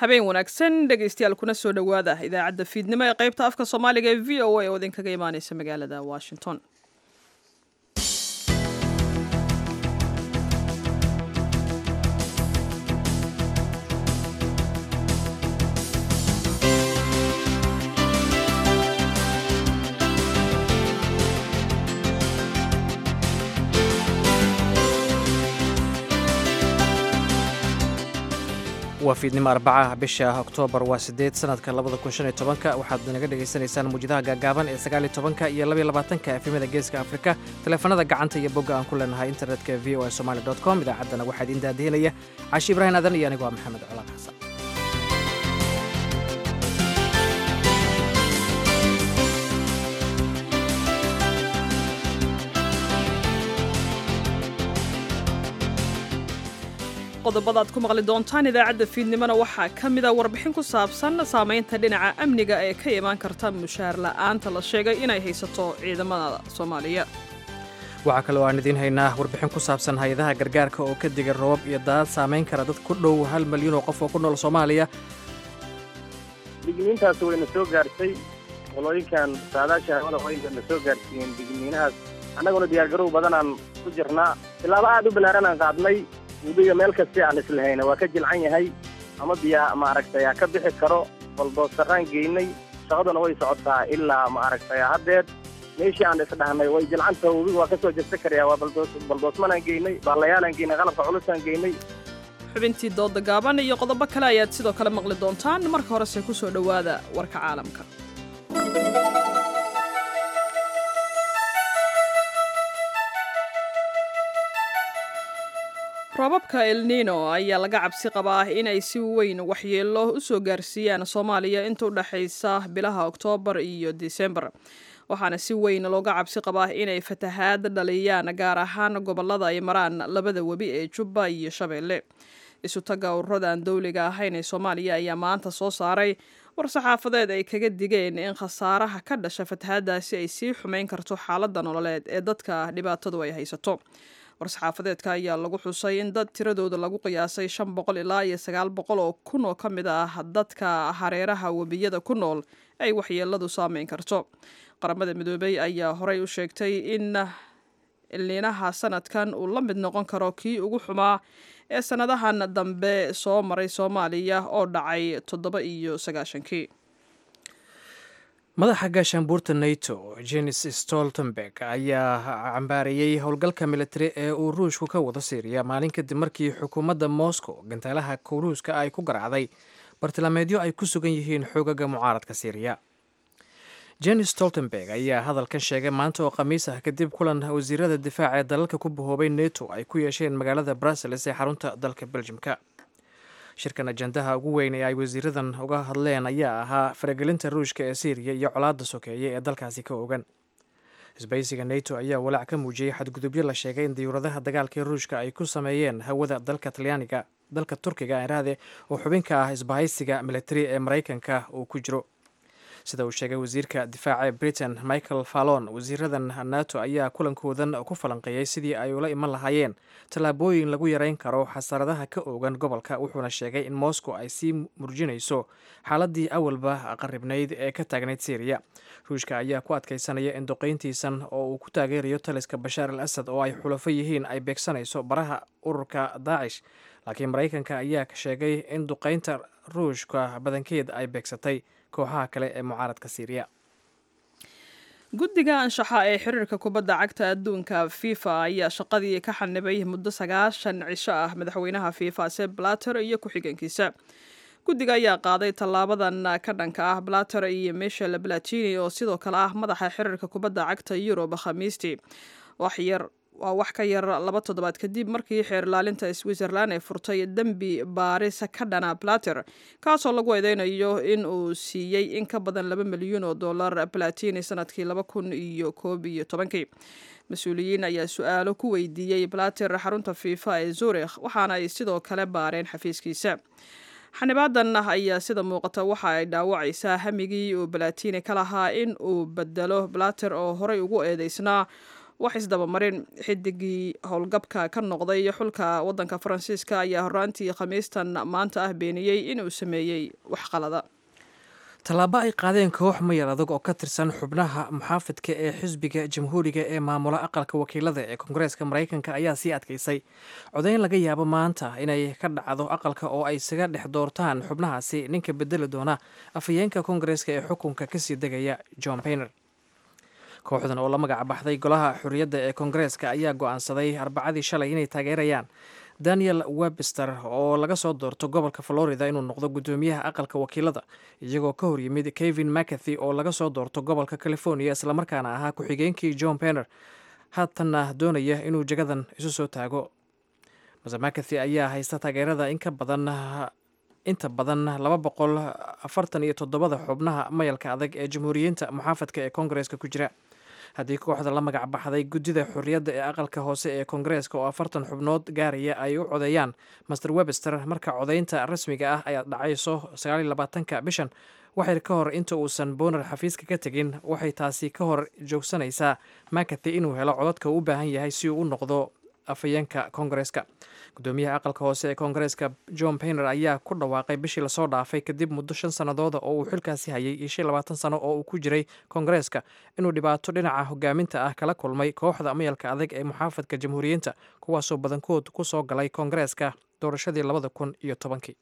habeen wanaagsan dhegaystayaal kuna soo dhowaada idaacadda fiidnimo ee qaybta afka soomaaliga ee v o a oo idinkaga imaaneysa magaalada washington waa fiidnimo arbacaha bisha oktoobar waa sideed sanadka labada kun shan iyo tobanka waxaad naga dhagaysanaysaan muujadaha gaagaaban ee sagaal iyo tobanka iyo labaiyo labaatanka efemada geeska afrika taleefanada gacanta iyo bogga aan ku leenahay internetka v o a somali dot com idaacaddana waxaa idiin daadihinaya caashi ibraahim aadan iyo anigu waa maxamed colaaq xasan qodobada aad ku maqli doontaan idaacadda fiidnimona waxaa ka mida warbixin ku saabsan saamaynta dhinaca amniga ee ka imaan karta mushaar la'aanta la sheegay inay haysato ciidamada soomaaliya waxaa kaloo aan idiin haynaa warbixin ku saabsan hay-adaha gargaarka oo ka digay roobab iyo daad saamayn kara dad ku dhow hal malyan oo qof oo ku nool soomaaliya digniintaas wayna soo gaartay qolooyinkan saadaasha hawada wayna na soo gaarsiiyeen digniinahaas annaguna diyaargarow badanaan ku jirnaa tilaabo aad u ballaaran aan qaadnay webiga meel kasti aan islahayna waa ka jilcan yahay ama biyaa maaragtay ka bixi karo baldoosaraan geynay shaqaduna way socotaa ilaa maaragtay haddeed meeshii aan isdhahnay way jilcanta webiga waa ka soo jirta karyaa waa baldoosmanaan geynay baallayaalaan geynay qalabka culusaan geynay xubintii dooda gaaban iyo qodobo kale ayaad sidoo kale maqli doontaan marka horese ku soo dhowaada warka caalamka roobabka elnino ayaa laga cabsi qabaa inay si weyn waxyeelo u soo gaarsiiyaan soomaaliya inta u dhexaysa bilaha oktoobar iyo disembar waxaana si weyn looga cabsi qabaa inay fatahaad dhaliyaan gaar ahaan gobolada ay maraan labada webi ee jubba iyo shabeelle isutaga ururada aan dowliga ahayn ee soomaaliya ayaa maanta soo saaray war-saxaafadeed ay kaga digeen in khasaaraha ka dhasha fatahaadaasi ay sii xumayn karto xaaladda nololeed ee dadka dhibaatadu ay haysato war-saxaafadeedka ayaa lagu xusay in dad tiradooda lagu qiyaasay shan boqol ilaa iyo sagaal boqol oo kun oo ka mid ah dadka hareeraha webiyada ku nool ay waxyeeladu saameyn karto qaramada midoobey ayaa horey u sheegtay in ilniinaha sanadkan uu la mid noqon karo kii ugu xumaa ee sanadahan dambe soo maray soomaaliya oo dhacay toddoba iyo sagaashankii madaxa gaashaanbuurta nato jenis stoltenberg ayaa cambaariyey howlgalka militari ee uu ruushku ka wado siiriya maalin kadib markii xukuumadda moscow gantaalaha ruuska ay ku garacday bartilmaameedyo ay ku sugan yihiin xoogaga mucaaradka siiriya jenis stoltenberg ayaa hadalkan sheegay maanta oo khamiis ah kadib kulan wasiirada difaaca ee dalalka ku bahoobay neto ay ku yeesheen magaalada brussels ee xarunta dalka beljimka shirkan ajandaha ugu weyn ee ay wasiiradan uga hadleen ayaa ahaa faragelinta ruushka ee syriya iyo colaadda sokeeye ee dalkaasi ka ogan isbaysiga neto ayaa walaac ka muujiyey xadgudubyo la sheegay in diyuuradaha dagaalka ruushka ay ku sameeyeen hawada dalka talyaaniga dalka turkiga iraade oo xubinka ah isbahaysiga militari ee maraykanka uu ku jiro sida uu sheegay wasiirka difaaca britain michael fallon wasiiradan nato ayaa kulankoodan ku falanqeeyey sidii ay ula iman lahaayeen tallaabooyin lagu yareyn karo xasaradaha ka oogan gobolka wuxuuna sheegay in moscow ay sii murjinayso xaaladii awalba qaribnayd ee ka taagnayd syriya ruushka ayaa ku adkaysanaya in duqeyntiisan oo uu ku taageerayo taliska bashaar al asad oo ay xulafo yihiin ay beegsanayso baraha ururka daacish laakiin maraykanka ayaa sheegay in duqeynta ruushka badankeed ay beegsatay kooxaha kale ee mucaaradka siiriya guddiga anshaxa ee xiriirka kubadda cagta adduunka fifa ayaa shaqadii ka xanibay muddo sagaashan cisho ah madaxweynaha fifa seb blater iyo ku-xigeenkiisa guddiga ayaa qaaday tallaabadan ka dhanka ah blater iyo michel platini oo sidoo kale ah madaxa xiriirka kubadda cagta yurub khamiistii waxyar waa wax ka yar laba toddobaad kadib markii xeer ilaalinta switzerland ay furtay dembi baaris ka dhana plater kaasoo lagu eedeynayo in uu siiyey in ka badan laba milyuun oo dollar platini sanadkii laba kun iyo koob iyo tobankii mas-uuliyiin ayaa su-aalo ku weydiiyey plater xarunta fifa ee zurikh waxaana ay sidoo kale baareen xafiiskiisa xanibaadan ayaa sida muuqata waxa ay dhaawacaysaa hamigii uu balatini ka lahaa in uu bedelo blater oo horey ugu eedeysnaa wax isdabamarin xidigii howlgabka ka noqday xulka waddanka faransiiska ayaa horaantii khamiistan maanta ah beeniyey inuu sameeyey wax qalada tallaabo ay qaadeen koox mayar adag oo ka tirsan xubnaha muxaafidka ee xisbiga jamhuuriga ee maamula aqalka wakiilada ee koongareeska maraykanka ayaa sii adkaysay codayn laga yaabo maanta inay ka dhacdo aqalka oo ay isaga dhex doortaan xubnahaasi ninka bedeli doona afhayeenka koongareeska ee xukunka kasii degaya john bayner kooxdan oo la magac baxday golaha xorriyadda ee koongareeska ayaa go'aansaday arbacadii shalay inay taageerayaan daniel webster oo laga soo doorto gobolka florida inuu noqdo guddoomiyaha aqalka wakiilada iyagoo ka hor yimid kevin mcathy oo laga soo doorto gobolka california islamarkaana ahaa ku-xigeenkii john penner haatanna doonaya inuu jagadan isu soo taago mase mcathy ayaa haysta taageerada inka badan inta badan laba boqol afartan iyo toddobada xubnaha mayalka adag ee jamhuuriyiinta muxaafadka ee koongareeska ku jira haddii kooxda la magac baxday guddida xorriyadda ee aqalka hoose ee koongareeska oo afartan xubnood gaaraya ay u codeeyaan master webster marka codaynta rasmiga ah ayaa dhacayso sagaaliyo labaatanka bishan waxay ka hor inta uusan booner xafiiska ka tegin waxay taasi ka hor joogsanaysaa makathi inuu helo codadka uu u baahan yahay si uu u noqdo afhayeenka koongareeska guddoomiyaha aqalka hoose ee koongareeska john bayner ayaa ku dhawaaqay bishii lasoo dhaafay kadib muddo shan sannadooda oo uu xilkaasi hayay iyo shan labaatan sano oo uu ku jiray koongareeska inuu dhibaato dhinaca hogaaminta ah kala kulmay kooxda mayalka adag ee muxaafadka jamhuuriyiinta kuwaasoo badankood ku soo galay koongareeska doorashadii labada kun iyo tobankii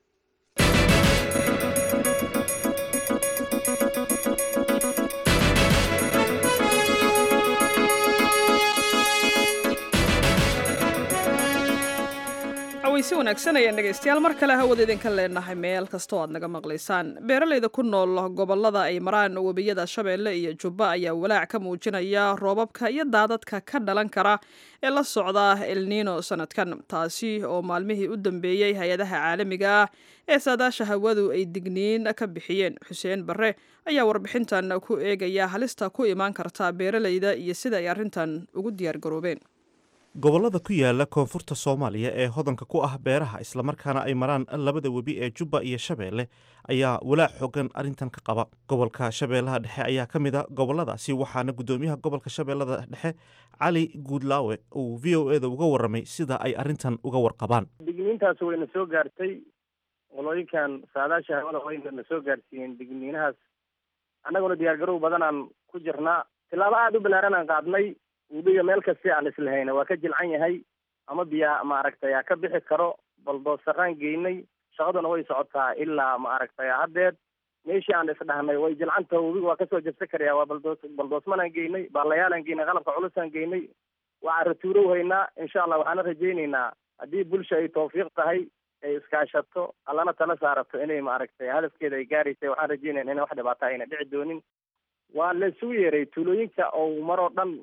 si wanaagsan ayaan dhegaystayaal mar kale hawada idinka leenahay meel kastoo aad naga maqlaysaan beeralayda ku nool gobolada ay maraan webiyada shabeelle iyo jubba ayaa walaac ka muujinaya roobabka iyo daadadka ka dhalan kara ee la socda elniino sanadkan taasi oo maalmihii u dambeeyey hay-adaha caalamiga ah ee saadaasha hawadu ay digniin ka bixiyeen xuseen barre ayaa warbixintan ku eegaya halista ku imaan karta beeralayda iyo sida ay arrintan ugu diyaargaroobeen gobollada ku yaala koonfurta soomaaliya ee hodanka ku ah beeraha islamarkaana ay maraan labada webi ee jubba iyo shabeelle ayaa walaac xoogan arrintan ka qaba gobolka shabeellaha dhexe ayaa ka mid a gobolladaasi waxaana guddoomiyaha gobolka shabeellada dhexe cali guudlaawe uu v o eda uga warramay sida ay arrintan uga warqabaan digniintaas wayna soo gaartay qolooyinkan saadaasha hawada wayna na soo gaarsiiyeen digniinahaas annaguna diyaargarow badanaan ku jirnaa tilaabo aada u balaaran aan qaadnay webiga meel kasti aan islahayna waa ka jilcan yahay ama biyaa maaragtay ka bixi karo baldoosaraan geynay shaqaduna way socotaa ilaa maaragtay haddeed meeshii aan isdhahnay way jilcanta webiga waa kasoo jabsan karaya waa baldoos baldoosmanaan geynay baalayaalaan geynay qalabka culusaan geynay waxaan ratuurow haynaa insha allah waxaana rajaynaynaa haddii bulsha ay tawfiiq tahay ay iskaashato allana tala saarato inay maaragtay hadafkeeda ay gaaraysa waxaan rajaynayna ina wax dhibaata ayna dhici doonin waa la isugu yeeray tuulooyinka oo maroo dhan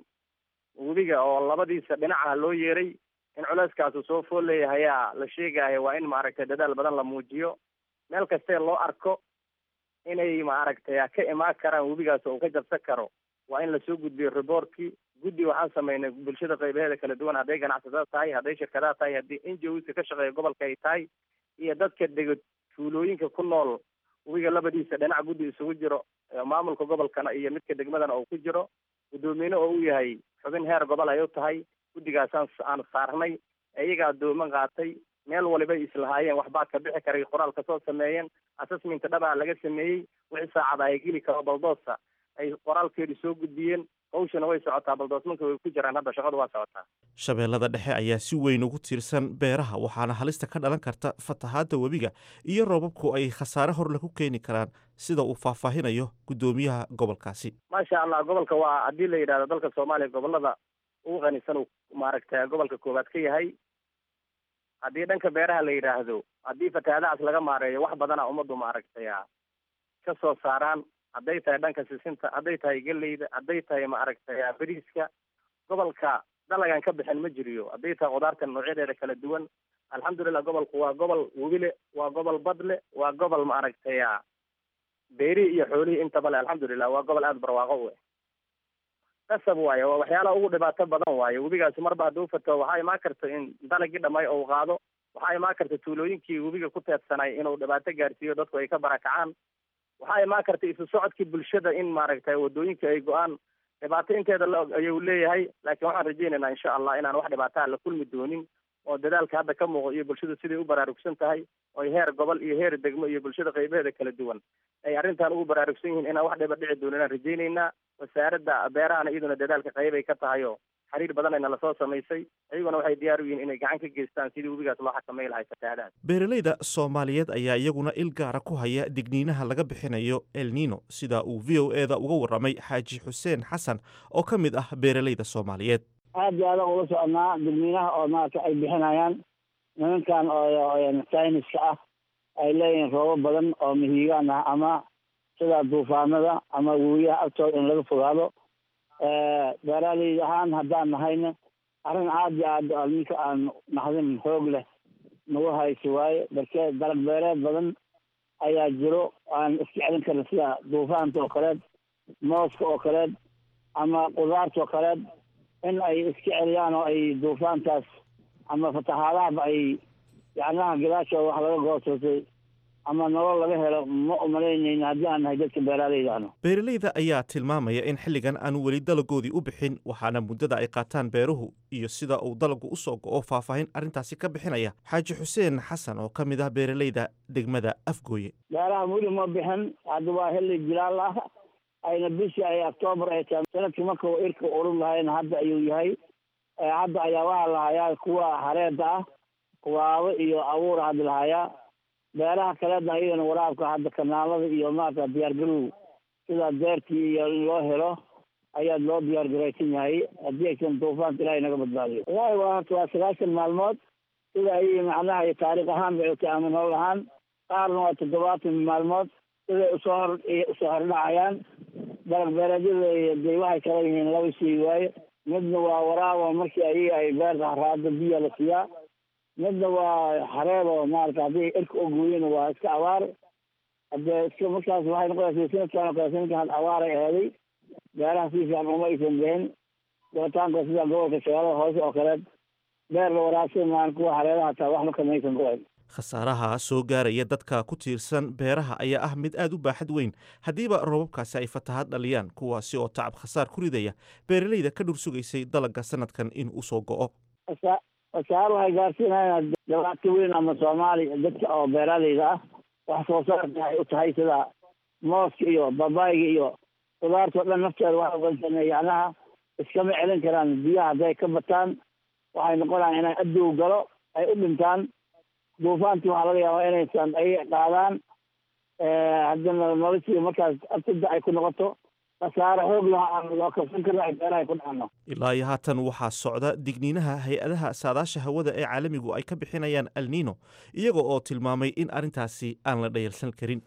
webiga oo labadiisa dhinaca loo yeeray in culeyskaasu soo fool leeyahayaa la sheegaayo waa in maaragtay dadaal badan la muujiyo meel kastee loo arko inay maaragtay ka imaan karaan webigaas oo uu ka jabsan karo waa in lasoo gudbiyo riboortkii guddi waxaan sameynay bulshada qaybaheeda kala duwan hadday ganacsatada tahay hadday shirkadaha tahay haddii n g oska ka shaqeeya gobolka ay tahay iyo dadka dega tuulooyinka ku nool webiga labadiisa dhinac guddi isugu jiro maamulka gobolkana iyo midka degmadana oo ku jiro guddoomiyene oo u yahay xubin heer gobol ay u tahay guddigaasaan aan saarnay iyaga addooman qaatay meel waliba islahaayeen waxbaa ka bixi karay qoraal kasoo sameeyeen assessment dhabaa laga sameeyey wixii saacada ay geli karo baldoosa ay qoraalkeedu soo gudbiyeen hawshana way socotaa baldoosmanka way ku jiraan hadda shaqadu waa socotaa shabeellada dhexe ayaa si weyn ugu tiirsan beeraha waxaana halista ka dhalan karta fatahaadda webiga iyo roobabku ay khasaare horle ku keeni karaan sida uu faahfaahinayo guddoomiyaha gobolkaasi maasha allah gobolka waa haddii la yidhahdo dalka soomaaliya gobolada ugu qanisan uu maaragtay gobolka koowaad ka yahay haddii dhanka beeraha la yidhaahdo haddii fatahaadahaas laga maareeyo wax badana ummaddu maaragtay ka soo saaraan hadday tahay dhanka sisinta hadday tahay geleyda hadday tahay maaragtay beriiska gobolka dalagan ka bixin ma jiriyo hadday tahay khudaarta noocyadeeda kala duwan alxamdulilah gobolku waa gobol webile waa gobol badle waa gobol maaragtay beerihii iyo xoolihii intaba le alxamdulilah waa gobol aada barwaaqo u qasab waaye waa waxyaalaha ugu dhibaato badan waaye webigaasi marba hadduu fato waxaa imaan karta in dalagii dhamay ou qaado waxaa imaan karta tuulooyinkii webiga ku teedsanay inuu dhibaato gaarsiiyo dadku ay ka barakacaan waxaa imaan karta isu socodkii bulshada in maaragtay wadooyinka ay go-aan dhibaato inteeda la og ayuu leeyahay laakiin waxaan rajaynaynaa insha allah inaan wax dhibaataa la kulmi doonin oo dadaalka hadda ka muuqdo iyo bulshadu siday u baraarugsan tahay oo heer gobol iyo heer degmo iyo bulshada qaybaheeda kala duwan ay arrintan ugu baraarugsan yihiin inaan wax dhiba dhici doonin inaan rajaynaynaa wasaaradda beerahana iyaduna dadaalka qayb ay ka tahay oo xiriir badan ayna lasoo samaysay iyaguna waxay diyaar u yihiin inay gacan ka geystaan sidii webigaas loo xakamay lahay fatahaadahaas beeralayda soomaaliyeed ayaa iyaguna il gaara ku haya digniinaha laga bixinayo el nino sida uu v o eda uga warramay xaaji xuseen xasan oo ka mid ah beeralayda soomaaliyeed aad iyo aadaan ula soconaa digniinaha oo maarata ay bixinayaan nimankan oo sayniska ah ay leeyihiin roobo badan oo mihigaan ah ama sida duufaanada ama webiyaha agtooda in laga fogaado beeraaley ahaan haddaan nahayna arrin aad iyo aad ninka aan naxdin xoog leh nagu hayso waaye balse dalag beereed badan ayaa jiro aan iska celin karin sida duufaanta oo kaleed mooska oo kaleed ama qudaarta oo kaleed in ay iska celiyaan oo ay duufaantaas ama fatahaadahaba ay yacnaha gadaashooda wax laga goosatay ama nolol laga helo ma umalaynayna haddii aan nahay dadka beeraaleyda ano beeralayda ayaa tilmaamaya in xilligan aanu weli dalagoodii u bixin waxaana muddada ay qaataan beeruhu iyo sida uu dalagu u soo go'o faahfaahin arrintaasi ka bixinaya xaaji xuseen xasan oo ka mid ah beeralayda degmada afgooye beeraha weli ma bixin hadda waa xilli jilaal ah ayna bishii ay octoobar ay tahay sanadkii marka uu irka urur lahayna hadda ayuu yahay hadda ayaa waxaa lahayaa kuwa hareeda ah waabo iyo abuura hadda lahayaa beeraha kaleedna iyadana waraabka hadda kanaalada iyo maarata diyaargarow sida deertii iyo in loo helo ayaa loo diyaar garaysan yahay haddii aysan duufaanta ilaahay naga badbaadiyo wallaahi waa horta waa sagaashan maalmood sida ay macnaha iyo taariikh ahaan bay utay ama nolol ahaan qaarna waa toddobaatan maalmood siday usoo hor usoo hordhacayaan dalag beereedyada de waxay kala yihiin laba shay waaye midna waa waraabo markii ayaga ay beerta haraada biya la siiyaa midna waa xareebo maarata haddii irka oo gooyena waa iska abaar hadee iska markaas waxay noqonaysa sanadkan oo kale sanadkan had abaaray eeday beeraha si fiican uma aysan bixin goortaanka sida gobolka shabeellada hoose oo kaleed beer la waraabsan maan kuwa xareedaha hataa waxba kamaysan go-ayn khasaaraha soo gaaraya dadka ku tiirsan beeraha ayaa ah mid aad u baaxad weyn haddiiba roobabkaasi ay fatahaad dhaliyaan kuwaasi oo tacab khasaar ku ridaya beeralayda ka dhur sugaysay dalagga sanadkan in uu soo go'o wasaar waxay gaarsiinayaan dhibaato weyn ama soomaaliya dadka oo beeraaleyda ah wax soo saarka ay u tahay sida mooska iyo babayga iyo qudaarta o dhan nafteeda waxay ugansan yacnaha iskama celin karaan biyaha hadday ka bataan waxay noqonayaan inay adow galo ay u dhintaan duufaantii waxaa laga yaabaa inaysan ay qaadaan haddana noloshii markaas abtida ay ku noqoto khasaare xoog laha aan loo kabsan karno ay beeraha ku dhacno ilaa iyo haatan waxaa socda digniinaha hay-adaha saadaasha hawada ee caalamigu ay ka bixinayaan alnino iyaga oo tilmaamay in arrintaasi aan la dhayalsan karin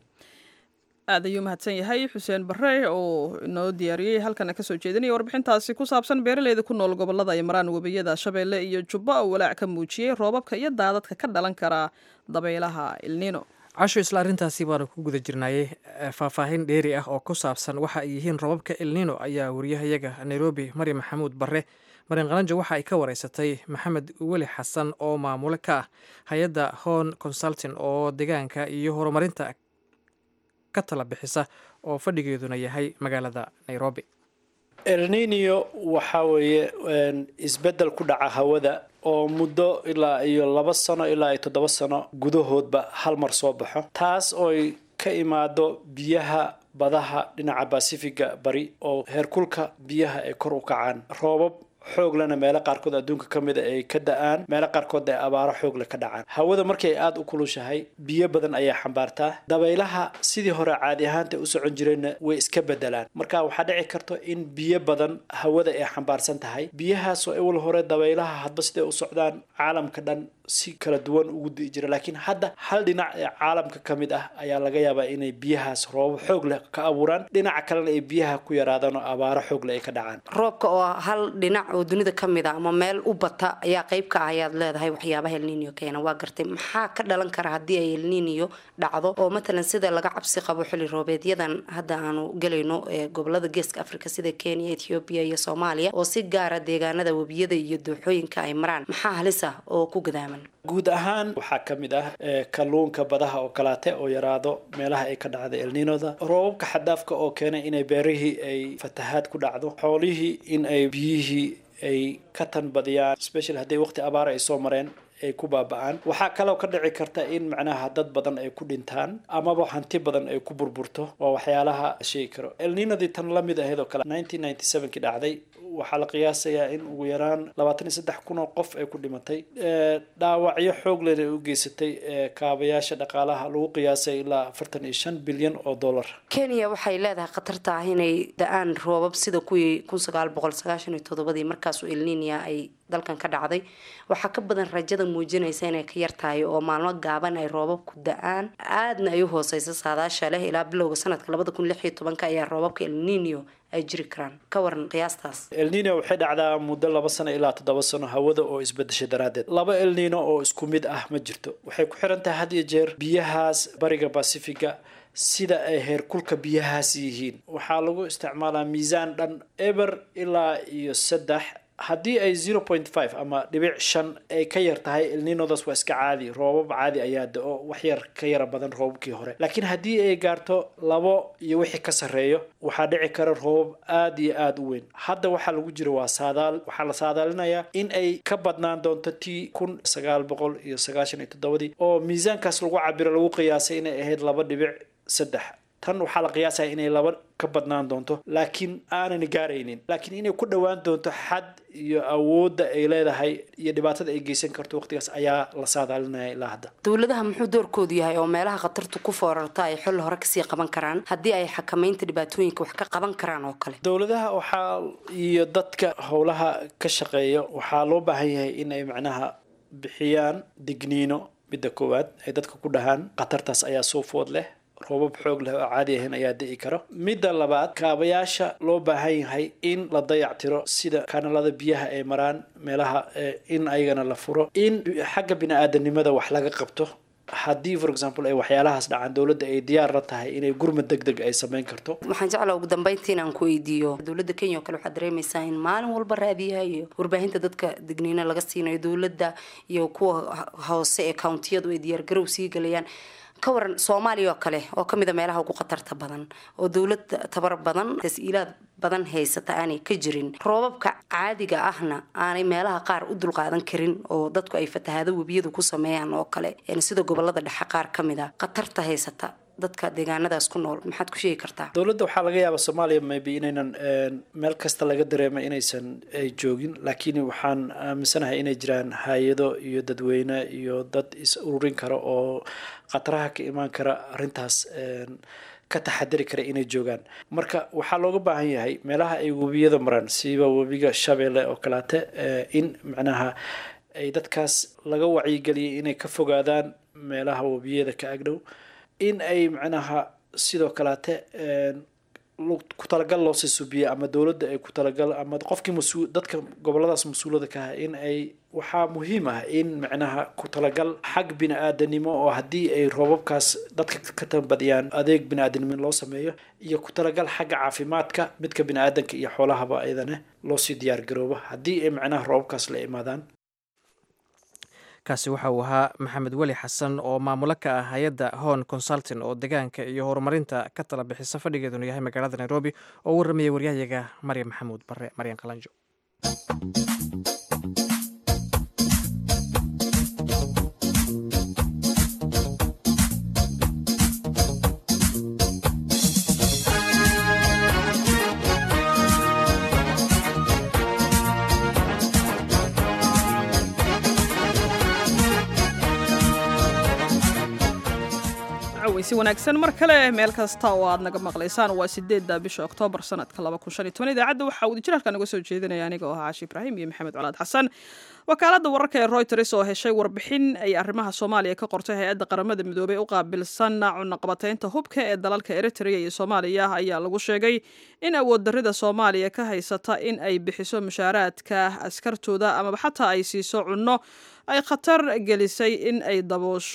aad ayuu mahadsan yahay xuseen bare oo inoo diyaariyey halkana kasoo jeedinaya warbixintaasi ku saabsan beeraleyda ku nool gobolada ay maraan webiyada shabeelle iyo jubba oo walaac ka muujiyey roobabka iyo daadadka ka dhalan kara dabaylaha ilnino casho isla arrintaasi baanu ku guda jirnayay faahfaahin dheeri ah oo ku saabsan waxa ay yihiin robabka elnino ayaa wariyahayaga nairobi maryam maxamuud barre marin qalanjo waxa ay ka wareysatay maxamed weli xasan oo maamule ka ah hay-adda hon consulting oo deegaanka iyo horumarinta ka tala bixisa oo fadhigeeduna yahay magaalada nairobi elninio waxaa weeye isbeddel ku dhaca hawada oo muddo ilaa iyo laba sano ilaa iyo toddoba sano gudahoodba hal mar soo baxo taas ooy ka imaado biyaha badaha dhinaca basifiga bari oo heerkulka biyaha ay kor u kacaan roobab xooglena meelo qaarkood adduunka ka mida ay ka da-aan meelo qaarkood ay abaaro xoogle ka dhacaan hawada markii ay aada u kulushahay biyo badan ayay xambaartaa dabaylaha sidii hore caadi ahaanta u socon jireenna way iska bedelaan marka waxaa dhici karto in biyo badan hawada ay xambaarsan tahay biyahaasoo iwal hore dabaylaha hadba siday u socdaan caalamka dhan si kala duwan ugu di'i jira laakiin hadda hal dhinac ee caalamka ka mid ah ayaa laga yaabaa inay biyahaas roobab xoog leh ka abuuraan dhinaca kalena ay biyaha ku yaraadaan oo abaaro xoog leh ay ka dhacaan roobka oo hal dhinac oo dunida ka mid a ama meel u bata ayaa qayb ka ah ayaad leedahay waxyaabaha elninio keena waa gartay maxaa ka dhalan kara haddii ay elninio dhacdo oo matalan sida laga cabsi qabo xilli roobeedyadan hadda aanu gelayno ee gobolada geeska africa sida kenya ethoobiya iyo soomaaliya oo si gaara deegaanada webiyada iyo dooxooyinka ay maraan maxaa halis ah oo ku gadaama yemen guud ahaan waxaa ka mid ah kalluunka badaha oo kalaate oo yaraado meelaha ay ka dhacda elninoda roobabka xadaafka oo keenay inay beerihii ay fatahaad ku dhacdo xoolihii in ay biyihii ay ka tanbadiyaan special hadday waqti abaar ay soo mareen ay ku baaba-aan waxaa kaloo ka dhici karta in macnaha dad badan ay ku dhintaan amaba hanti badan ay ku burburto waa waxyaalaha sheegi karo elninadii tan la mid ahayd oo kale nineteen ninety sevenkii dhacday waxaa la qiyaasayaa in ugu yaraan labaatan iyo saddex kun oo qof ay ku dhimatay dhaawacyo xoog leh ay u geysatay kaabayaasha dhaqaalaha lagu qiyaasay ilaa afartan iyo shan bilyan oo dollar kenya waxay leedahay khatarta ah inay da-aan roobab sida kuwii kun sagaal boqol sagaashan iyo toddobadii markaasuu elninia ay dalkan ka dhacday waxaa ka badan rajada muujinaysa inay ka yartahay oo maalmo gaaban ay roobabku da-aan aadna ay u hooseysa saadaasha leh ilaa bilowga sanadka labada kun lix iyo tobanka ayaa roobabka elninio ay jiri karaan ka waran qiyaastaas elnino waxay dhacdaa muddo laba sano ilaa toddoba sano hawada oo isbedesha daraaddeed laba elnino oo isku mid ah ma jirto waxay ku xiran tahay had iyo jeer biyahaas bariga basifiga sida ay heerkulka biyahaas yihiin waxaa lagu isticmaalaa miisaan dhan eber ilaa iyo saddex haddii ay zero point five ama dhibic shan ay ka yar tahay elninodas waa iska caadi roobab caadi ayaa da-o wax yar ka yara badan roobabkii hore laakiin haddii ay gaarto labo iyo wixii ka sarreeyo waxaa dhici kara roobab aada iyo aada u weyn hadda waxaa lagu jira waa saadaal waxaa la saadaalinayaa in ay ka badnaan doonto tii kun sagaal boqol iyo sagaashan iyo toddobadii oo miisaankaas lagu cabiro lagu qiyaasay inay ahayd laba dhibic saddex tan waxaa la qiyaasaya inay laba ka badnaan doonto laakiin aanan gaaraynin laakiin inay ku dhowaan doonto xad iyo awoodda ay leedahay iyo dhibaatada ay geysan karto waqtigaas ayaa la saadaalinaya ilaa hadda dowladaha muxuu doorkoodu yahay oo meelaha khatartu ku foorarta ay xilli hore kasii qaban karaan haddii ay xakamaynta dhibaatooyinka wax ka qaban karaan oo kale dowladaha waxaa iyo dadka howlaha ka shaqeeya waxaa loo baahan yahay in ay macnaha bixiyaan digniino midda koowaad ay dadka ku dhahaan khatartaas ayaa soo food leh roobab xoog leh oo caadi ahayn ayaa di'i karo midda labaad kaabayaasha loo baahan yahay in la dayactiro sida kanalada biyaha ay maraan meelaha in ayagana la furo in xagga bini-aadanimada wax laga qabto haddii for example ay waxyaalahaas dhacaan dowladda ay diyaar la tahay inay gurmad deg deg ay sameyn karto waxaan jeclaa ugu dambeyntii inaan ku weydiiyo dowladda kenya oo kale waxaad dareemaysaa in maalin walba raadiyaha iyo warbaahinta dadka digniino laga siinayo dowladda iyo kuwa hoose ee countiyadu ay diyaargarow sii galayaan ka waran soomaaliya oo kale oo kamid a meelaha ugu khatarta badan oo dowlad tabar badan tas-iilaad badan haysata aanay ka jirin roobabka caadiga ahna aanay meelaha qaar u dulqaadan karin oo dadku ay fatahaado webiyadu ku sameeyaan oo kale sida gobolada dhexe qaar kamid a khatarta haysata dadka deegaanadaas ku nool maxaad ku sheegi kartaa dowladda waxaa laga yaabaa soomaaliya maybe inaynan meel kasta laga dareema inaysan ay joogin laakiin waxaan aaminsanahay inay jiraan hay-ado iyo dadweyne iyo dad is ururin kara oo khataraha ka imaan kara arrintaas ka taxadiri kara inay joogaan marka waxaa looga baahan yahay meelaha ay webiyada maraan siba webiga shabeelle oo kaleate in macnaha ay dadkaas laga wacyigeliyay inay ka fogaadaan meelaha webiyada ka agdhow in ay macnaha sidoo kaleate ku talagal loo sii subiya ama dowladda ay ku talagal ama qofkii mas-uul dadka goboladaas mas-uulada ka ah in ay waxaa muhiim ah in macnaha ku talagal xag bini-aadanimo oo haddii ay roobabkaas dadka ka tambadiyaan adeeg bini-aadanimo loo sameeyo iyo ku talagal xagga caafimaadka midka bini-aadanka iyo xoolahaba ayadane loosii diyaar garoobo haddii ay macnaha roobabkaas la imaadaan kaasi waxa uu ahaa maxamed weli xasan oo maamulo ka ah hay-adda hon consultin oo deegaanka iyo horumarinta ka tala bixisa fadhigeeduna yahay magaalada nairobi oo warramayay waryahayaga maryam maxamuud bare maryan qalanjo si wanaagsan mar kale meel kasta oo aad naga maqlaysaan waa sideedda bisha oktoobar sanadka idaacadda waxaa wadajir halka naga soo jeedinaya aniga oo ah caashi ibraahim iyo maxamed colaad xasan wakaaladda wararka ee royters oo heshay warbixin ay arrimaha soomaaliya ka qortay hay-adda qaramada midoobey u qaabilsan cunaqabataynta hubka ee dalalka eritrea iyo soomaaliya ayaa lagu sheegay in awood darrida soomaaliya ka haysata in ay bixiso mushaaraadka askartooda amaba xataa ay siiso cunno ay khatar gelisay in ay daboosho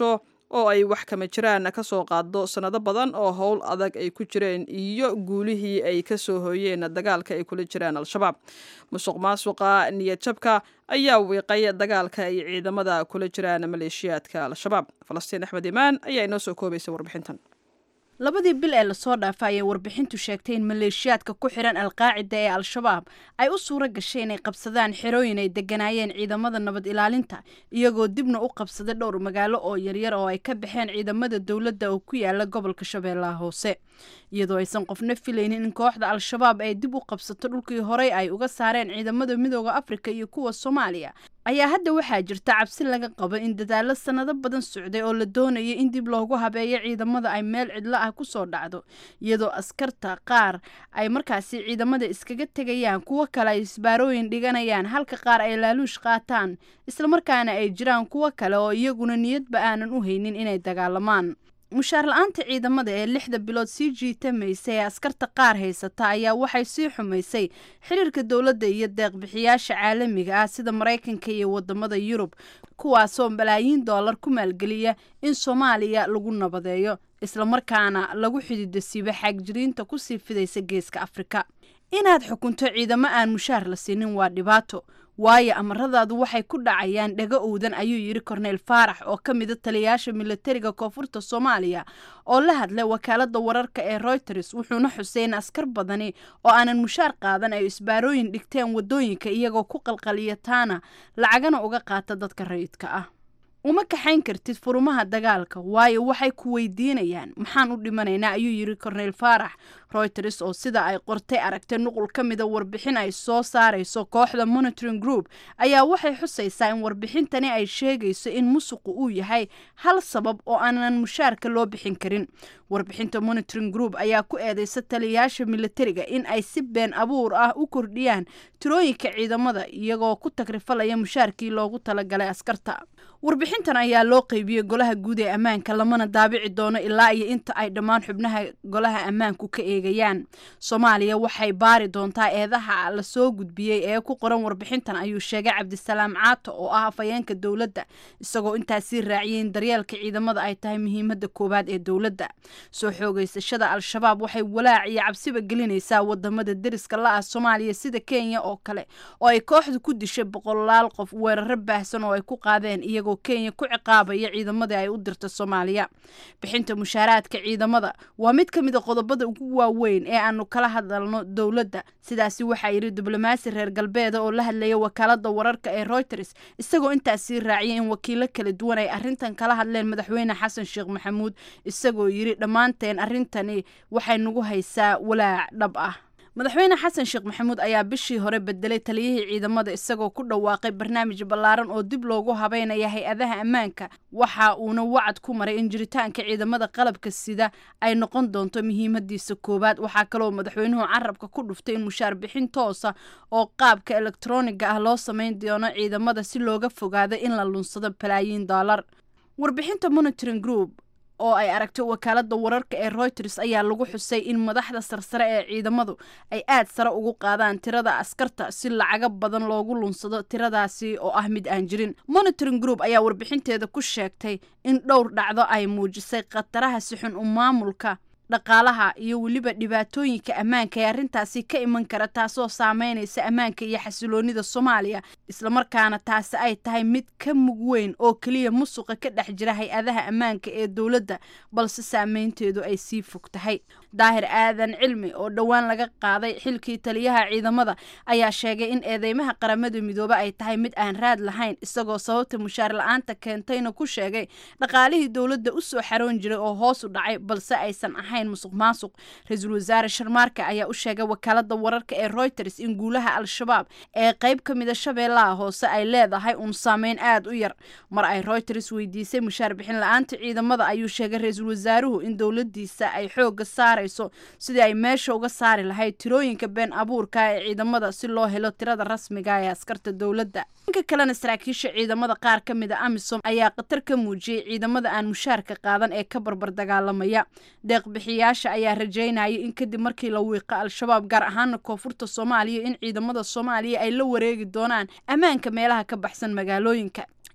oo ay wax kama jiraan ka soo qaado sannado badan oo howl adag ay ku jireen iyo guulihii ay ka soo hooyeen dagaalka ay kula jiraan al-shabaab musuq maasuqa niyadjabka ayaa wiiqay dagaalka ay ciidamada kula jiraan maleeshiyaadka al-shabaab falastiin axmed imaan ayaa inoo soo koobaysa warbixintan labadii bil ee lasoo dhaafa ayay warbixintu sheegtay in maleeshiyaadka ku xidhan alqaacida ee al-shabaab ay u suuro gashay inay qabsadaan xerooyin ay deganaayeen ciidamada nabad ilaalinta iyagoo dibna u qabsaday dhowr magaalo oo yaryar oo ay ka baxeen ciidamada dowladda oo ku yaala gobolka shabeellaha hoose iyadoo aysan qofna filaynin in kooxda al-shabaab ay dib u qabsato dhulkii horey ay uga saareen ciidamada midooda afrika iyo kuwa soomaaliya ayaa hadda waxaa jirta cabsi laga qabo in dadaalo sannado badan socday oo la doonaya in dib loogu habeeyo ciidamada ay meel cidlo ah kusoo dhacdo iyadoo askarta qaar ay markaasi ciidamada iskaga tegayaan kuwo kale ay isbaarooyin dhiganayaan halka qaar ay laaluush qaataan islamarkaana ay jiraan kuwo kale oo iyaguna niyadba aanan u haynin inay dagaalamaan mushaar la-aanta ciidamada ee lixda bilood sii jiitamaysa ee askarta qaar haysata ayaa waxay sii xumaysay xiriirka dowladda iyo deeqbixiyaasha caalamiga ah sida maraykanka iyo wadamada yurub kuwaasoo malaayiin doolar ku maalgeliya in soomaaliya lagu nabadeeyo islamarkaana lagu xididasiibo xaagjiriinta kusii fidaysa geeska afrika inaad xukunto ciidamo aan mushaar la siinin waa dhibaato waayo amaradaadu waxay ku dhacayaan dhago owdan ayuu yidhi korneyl faarax oo ka mida taliyayaasha militariga koonfurta soomaaliya oo la hadlay wakaalada wararka ee royters wuxuuna xusay in askar badani oo aanan mushaar qaadan ay isbaarooyin dhigteen wadooyinka iyagoo ku qalqaliyataana lacagana uga qaata dadka rayidka ah uma kaxayn kartid furumaha dagaalka waayo waxay ku weydiinayaan maxaan u dhimanaynaa ayuu yidhi korneyl faarax royters oo sida ay qortay aragtay nuqul ka mida warbixin ay soo saarayso kooxda monitoring group ayaa waxay xusaysaa in warbixintani ay sheegayso in musuqu uu yahay hal sabab oo aanan mushaarka loo bixin karin warbixinta monitoring group ayaa ku eedeysa taliyayaasha militariga in ay si been abuur ah u kordhiyaan tirooyinka ciidamada iyagoo ku tagrifalaya mushaarkii loogu talagalay askarta warbixintan ayaa loo qeybiyey golaha guud ee ammaanka lamana daabici doono ilaa iyo inta ay dhammaan xubnaha golaha ammaanku ka eegayaan soomaaliya waxay baari doontaa eedaha lasoo gudbiyey ee ku qoran warbixintan ayuu sheegay cabdisalaam caato oo ah afhayeenka dowladda isagoo intaasii raaciyay in daryeelka ciidamada ay tahay muhiimada koowaad ee dowladda soo xoogeysashada al-shabaab waxay walaac iyo cabsiba gelinaysaa wadamada deriska la-ah soomaaliya sida kenya oo kale oo ay kooxdu ku dishay boqolaal qof weeraro baahsan oo ay ku qaadeen iyagoo kenya ku ciqaabaya ciidamadii ay u dirta soomaaliya bixinta mushaaraadka ciidamada waa mid ka mid a qodobada ugu waaweyn ee aanu kala hadalno dowladda sidaasi waxaa yidhi diblomaasi reer galbeeda oo la hadlaya wakaalada wararka ee royters isagoo intaasii raaciyay in wakiilo kala duwan ay arrintan kala hadleen madaxweyne xasan sheekh maxamuud isagoo yidhi dhammaanteen arrintani waxay nagu haysaa walaac dhab ah madaxweyne xasan sheekh maxamuud ayaa bishii hore bedelay taliyihii ciidamada isagoo ku dhawaaqay barnaamij ballaaran oo dib loogu habeynaya hay-adaha ammaanka waxa uuna wacad ku maray in jiritaanka ciidamada qalabka sida ay noqon doonto muhiimadiisa koowaad waxaa kaloo madaxweynuhu carabka ku dhuftay in mushaar bixin toosa oo qaabka elektroniga ah loo sameyn doono ciidamada si looga fogaado in la lunsado balaayiin doolar warbixinta monitoring group oo ay aragtay wakaalada wararka ee royters ayaa lagu xusay in madaxda sarsare ee ciidamadu ay aad sare ugu qaadaan tirada askarta si lacaga badan loogu lunsado tiradaasi oo ah mid aan jirin monitoring group ayaa warbixinteeda ku sheegtay in dhowr dhacdo ay muujisay khataraha sixun u maamulka dhaqaalaha iyo weliba dhibaatooyinka ammaanka ee arrintaasi ka iman kara taasoo saameynaysa ammaanka iyo xasiloonida soomaaliya islamarkaana taasi ay tahay mid ka mug weyn oo keliya musuqa ka dhex jira hay-adaha ammaanka ee dowladda balse saameynteedu ay sii fog tahay daahir aadan cilmi oo dhowaan laga qaaday xilkii taliyaha ciidamada ayaa sheegay in eedeymaha qaramada midoobe ay tahay mid aan raad lahayn isagoo sababta mushaar la-aanta keentayna ku sheegay dhaqaalihii dowladda usoo xaroon jiray oo hoos u dhacay balse aysan ahayn musuq maasuq ra-iisul wasaare sharmaarka ayaa u sheegay wakaalada wararka ee royters in guulaha al-shabaab ee qeyb ka mida shabeellaha hoose ay leedahay uun saameyn aada u yar mar ay royters weydiisay mushaar bixin la-aanta ciidamada ayuu sheegay ra-iisul wasaaruhu in dowladiisa ay xooga saarayso sidii ay meesha uga saari lahayd tirooyinka been abuurka ee ciidamada si loo helo tirada rasmiga ee askarta dowladda dhanka kalena saraakiisha ciidamada qaar ka mid a amisom ayaa khatar ka muujiyey ciidamada aan mushaarka qaadan ee ka barbar dagaalamaya deeqbixiyaasha ayaa rajeynayay in kadib markii la wiiqa al-shabaab gaar ahaana koonfurta soomaaliya in ciidamada soomaaliya ay la wareegi doonaan ammaanka meelaha ka baxsan magaalooyinka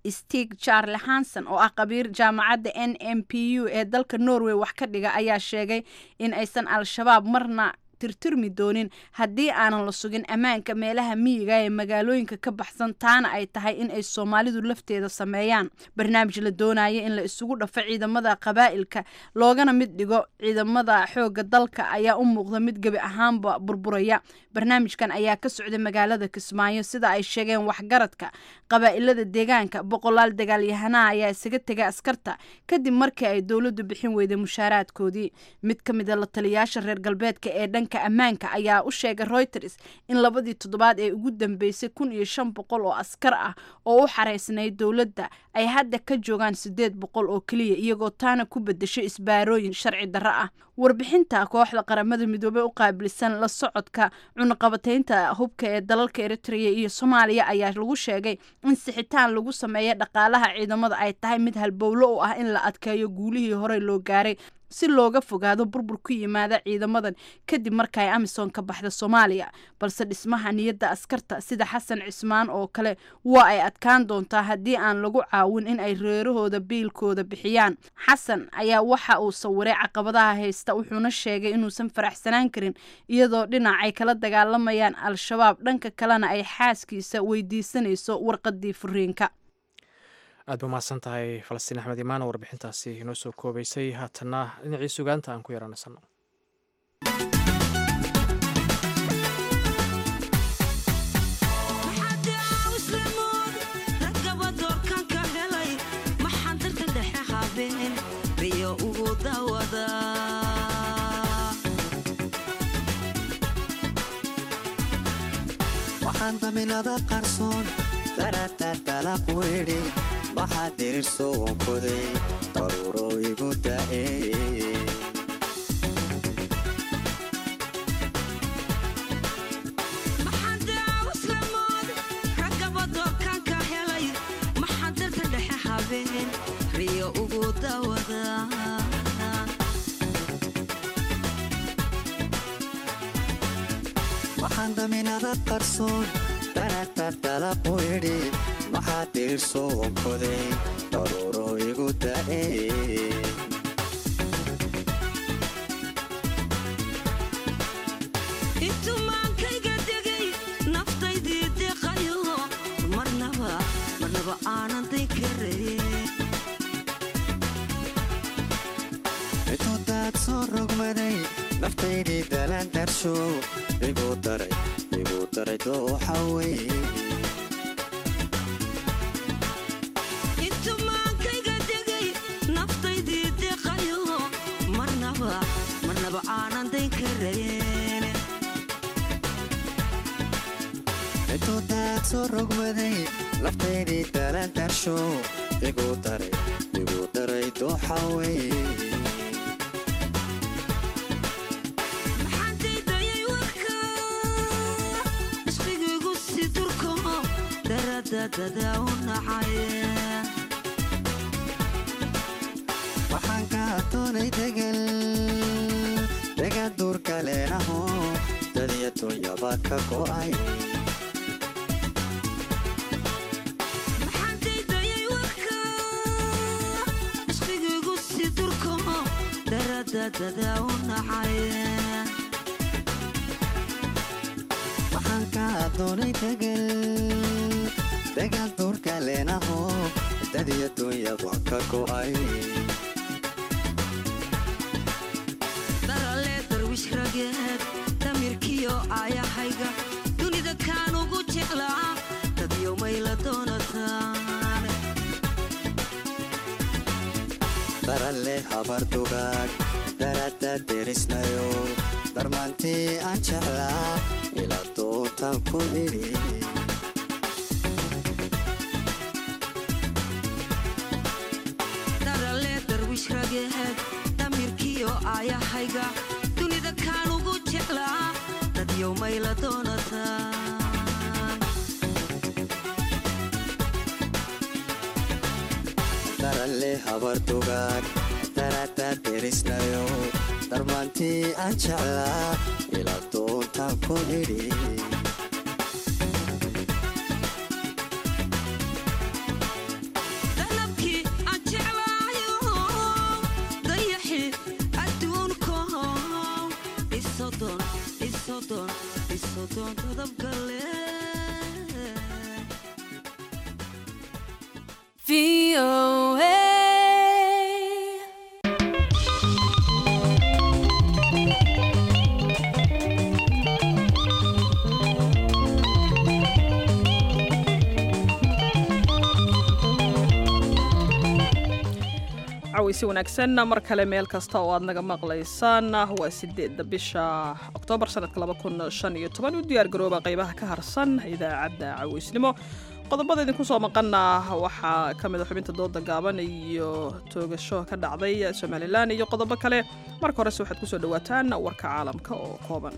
stig charle hanson oo ah qabiir jaamacadda n m p u ee dalka norway wax ka dhiga ayaa sheegay in aysan al-shabaab marna tirtirmi doonin haddii aanan la sugin ammaanka meelaha miyiga ee magaalooyinka ka baxsan taana ay tahay in ay soomaalidu lafteeda sameeyaan barnaamij la doonaya in la isugu dhafo ciidamada qabaa'ilka loogana mid dhigo ciidamada xoogga dalka ayaa u muuqda mid gebi ahaanba burburaya barnaamijkan ayaa ka socday magaalada kismaayo sida ay sheegeen waxgaradka qabaa'ilada deegaanka boqolaal dagaalyahanaha ayaa isaga tegay askarta kadib markii ay dowladdu bixin weyday mushaaraadkoodii mid ka mid a la taliyaasha reer galbeedka ee dhanka ammaanka ayaa u sheegay reuters in labadii toddobaad ee ugu dambeysay kun iyo shan boqol oo askar ah oo u xareysnayd dowladda ay hadda ka joogaan siddeed boqol oo keliya iyagoo taana ku bedeshay isbaarooyin sharci darro ah warbixinta kooxda qaramada midoobey u qaabilsan la socodka cunaqabataynta hubka ee dalalka eritrea iyo soomaaliya ayaa lagu sheegay in sixitaan lagu sameeya dhaqaalaha ciidamada ay tahay mid halbowlo u ah in la adkeeyo guulihii horey loo gaaray si looga fogaado burbur ku yimaada ciidamadan kadib marka ay amisom ka baxda soomaaliya balse dhismaha niyadda askarta sida xasan cismaan oo kale waa ay adkaan doontaa haddii aan lagu caawin in ay reerahooda biilkooda bixiyaan xasan ayaa waxa uu sawiray caqabadaha haysta wuxuuna sheegay inuusan faraxsanaan karin iyadoo dhinac ay kala dagaalamayaan al-shabaab dhanka kalena ay xaaskiisa weydiisanayso warqadii furiinka aad ba mahadsan tahay falastiin axmed imaano warbixintaasi inoo soo koobaysay haatana dhinacii sugaanta aan ku yaraanaysanno waxaan daminada qarsoon daraadtaadalaq weydhi waxaa dirirso wankoday daruuro igu da'e waxaan daminada qarsoon daraadtaadalaq weydhi waxaa dirirso wankoday daruuro igu da'e intumaankayga degay naftaydii deqayo marnaba marnaba aanan day karaye intuu daad soo rogmaday naftaydii dalaan darsho igu daray igu daray dooxa weye intumaankayga degay naftaydii deqayo marnaba marnaba aanan dayn karayen intuu daad soo rogmaday naftaydii dalaan darsho igu daray igu daray dooxa weye maxaan daydayay warka ishqigaygu si durko daradadada u nacay waxaan ka doonay degal degan duurka leenaho dadiya dunyaba ka go'ay maxaan daydayay warka ishqigaygu si durko daradadada u nacay waxaan ka doonay degal degan duurka leenaho dadiya dunyaba ka go'ay darale darwish rageed damirkiyo aayahayga dunida kaan ugu jeclaa dadyo mayla doonataan daralle habar dugaag darada derisnayo darmaantii aan jeclaa ila dootan ku idhi darale darwish rageed damirkiyo aayahayga dunida kaan ugu jeclaa dadyo mayla doonataan daralle habar dugaag darada derisnayo darmaantii aan jeclaa ila dootan ku idhi dabgale cawaysi wanaagsan mar kale meel kasta oo aad naga maqlaysaan waa sideedda bisha oktoobar sanadka laba kun shan iyo toban u diyaar garooba qaybaha ka harsan idaacadda cawaysnimo qodobada idinku soo maqana waxaa ka mid a xubinta dooda gaaban iyo toogasho ka dhacday somalilan iyo qodobo kale marka horese waxaad kusoo dhawaataan warka caalamka oo kooban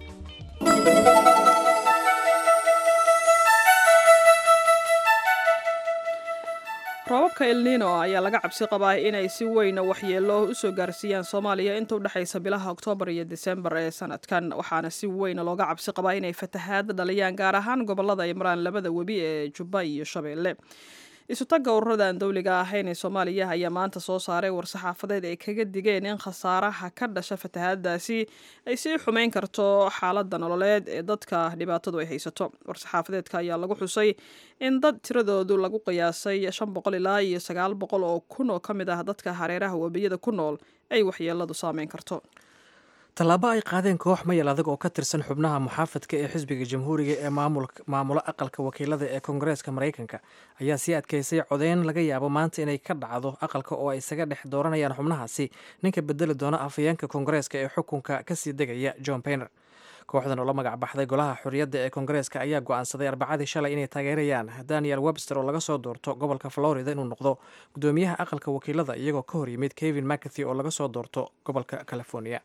roobabka elnino ayaa laga cabsi qabaa inay si weyn waxyeelo usoo gaarsiiyaan soomaaliya inta udhexaysa bilaha oktoobar iyo disembar ee sanadkan waxaana si weyn looga cabsi qabaa inay fatahaad dhaliyaan gaar ahaan gobolada ay maraan labada webi ee jubba iyo shabeelle isutagga ururadan dowliga ahayn ee soomaaliya ayaa maanta soo saaray war-saxaafadeed ay kaga digeen in khasaaraha ka dhasha fatahaadaasi ay sii xumeyn karto xaaladda nololeed ee dadka dhibaatadu ay haysato war-saxaafadeedka ayaa lagu xusay in dad tiradoodu lagu qiyaasay shan boqol ilaa iyo sagaal boqol oo kun oo ka mid ah dadka hareeraha webiyada ku nool ay waxyeeladu saameyn karto tallaabo ay qaadeen koox mayal adag oo ka tirsan xubnaha muxaafadka ee xisbiga jamhuuriga ee maamula aqalka wakiilada ee koongareeska maraykanka ayaa sii adkaysay codeyn laga yaabo maanta inay ka dhacdo aqalka oo ay isaga dhex dooranayaan xubnahaasi ninka bedeli doona afhayeenka koongareeska ee xukunka kasii degaya john bayner kooxdan oo la magac baxday golaha xorriyadda ee koongareeska ayaa go'aansaday arbacadii shalay inay taageerayaan daniel webster oo laga soo doorto gobolka florida inuu noqdo gudoomiyaha aqalka wakiilada iyagoo ka hor yimid kevin mcathy oo laga soo doorto gobolka california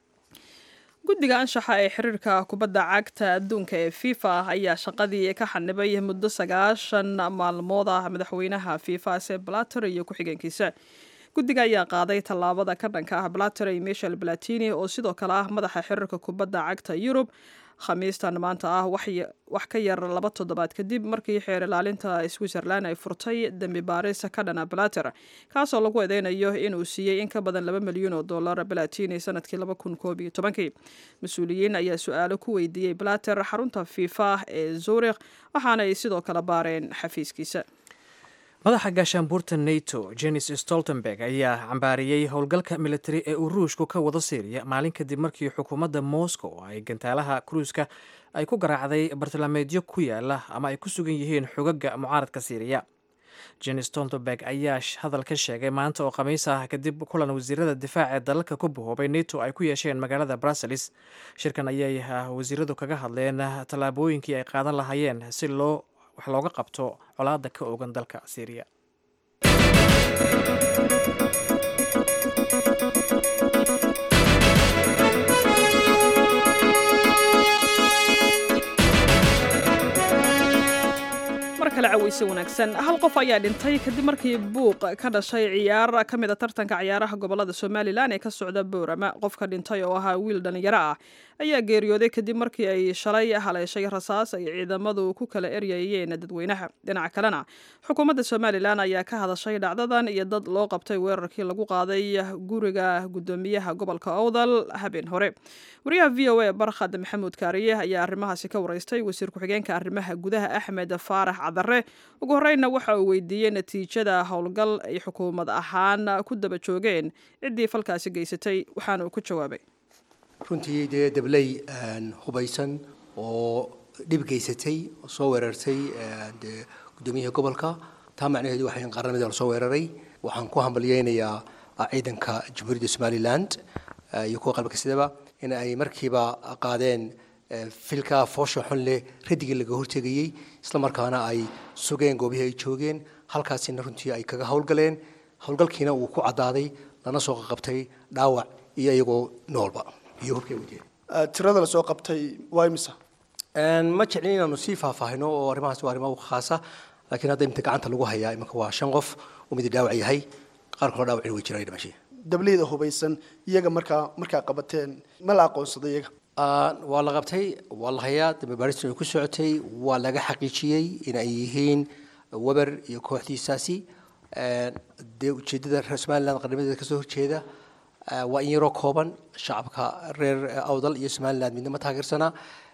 guddiga anshaxa ee xiriirka kubadda cagta adduunka ee fifa ayaa shaqadii ka xanibay muddo sagaashan maalmood ah madaxweynaha fifa se blater iyo ku-xigeenkiisa guddiga ayaa qaaday tallaabada ka dhanka ah blater iyo michel platini oo sidoo kale ah madaxa xiriirka kubadda cagta yurub khamiistan maanta ah wax ka yar laba toddobaad kadib markii xeer ilaalinta switzerland ay furtay dembi baaris ka dhana blater kaasoo lagu edeynayo inuu siiyey in ka badan laba milyan oo dollar platini sanadkii laba kun koob iyo tobankii mas-uuliyiin ayaa su-aalo ku weydiiyey blater xarunta fifa ee zurikh waxaana ay sidoo kale baareen xafiiskiisa madaxa gaashaanbuurta nato jenis stoltenberg ayaa cambaariyey howlgalka militari ee uu ruushku ka wado syriya maalin kadib markii xukuumadda moscow ay gantaalaha kruiska ay ku garaacday bartilmaameedyo ku yaala ama ay ku sugan yihiin xogaga mucaaradka syriya jenis stoltenberg ayaa hadal ka sheegay maanta oo khamiis ah kadib kulan wasiirada difaaca ee dalalka ku bahoobay nato ay ku yeesheen magaalada brussels shirkan ayay wasiiradu kaga hadleen tallaabooyinkii ay qaadan lahaayeen si loo wax looga qabto colaada ka ogan dalka syriya mar kale cawayse wanaagsan hal qof ayaa dhintay kadib markii buuq ka dhashay ciyaar ka mid a tartanka ciyaaraha gobolada somalilan ee ka socda boorama qofka dhintay oo ahaa wiil dhalinyaro ah ayaa geeriyooday kadib markii ay shalay haleeshay rasaas ay ciidamadu ku kala eryayeen dadweynaha dhinaca kalena xukuumadda somalilan ayaa ka hadashay dhacdadan iyo dad loo qabtay weerarkii lagu qaaday guriga gudoomiyaha gobolka owdal habeen hore wariyaha v o a barkhad maxamuud kaariye ayaa arrimahaasi ka wareystay wasiir ku-xigeenka arrimaha gudaha axmed faarax cadare ugu horreynna waxa uu weydiiyey natiijada howlgal ay xukuumad ahaan ku daba joogeen ciddii falkaasi geysatay waxaana uu ku jawaabay runtii dee dabley hubaysan oo dhib geysatay oo soo weerartay dee gudoomiyihii gobolka taa macnaheedu waxay in qaranimada lasoo weeraray waxaan ku hambalyeynayaa ciidanka jamhuuriyadda somaliland iyo kuwa qalbka sidaba in ay markiiba qaadeen filka foosha xun leh radigii laga hortegayey islamarkaana ay sugeen goobihii ay joogeen halkaasina runtii ay kaga howlgaleen howlgalkiina uu ku caddaaday lana soo qabtay dhaawac iyo iyagoo noolba iyo hubkay wadeen tirada lasoo qabtay waa imisa ma jeclin inaanu sii faahfaahino oo arrimahaas waa arrimo khaasa laakiin hadda imta gacanta lagu hayaa iminka waa shan qof oo mid dhaawac yahay qaar kaloo dhaawacin way jiraan dhimashay dableyda hubaysan iyaga markaa markaa qabateen ma la aqoonsaday iyaga waa la qabtay waa la hayaa dambe baaristu ay ku socotay waa laga xaqiijiyey in ay yihiin weber iyo kooxdiisaasi dee ujeeddada reer somaliland qarnimadeeda kasoo horjeeda waa in yaroo kooban shacabka reer awdal iyo somaliland midna ma taageersana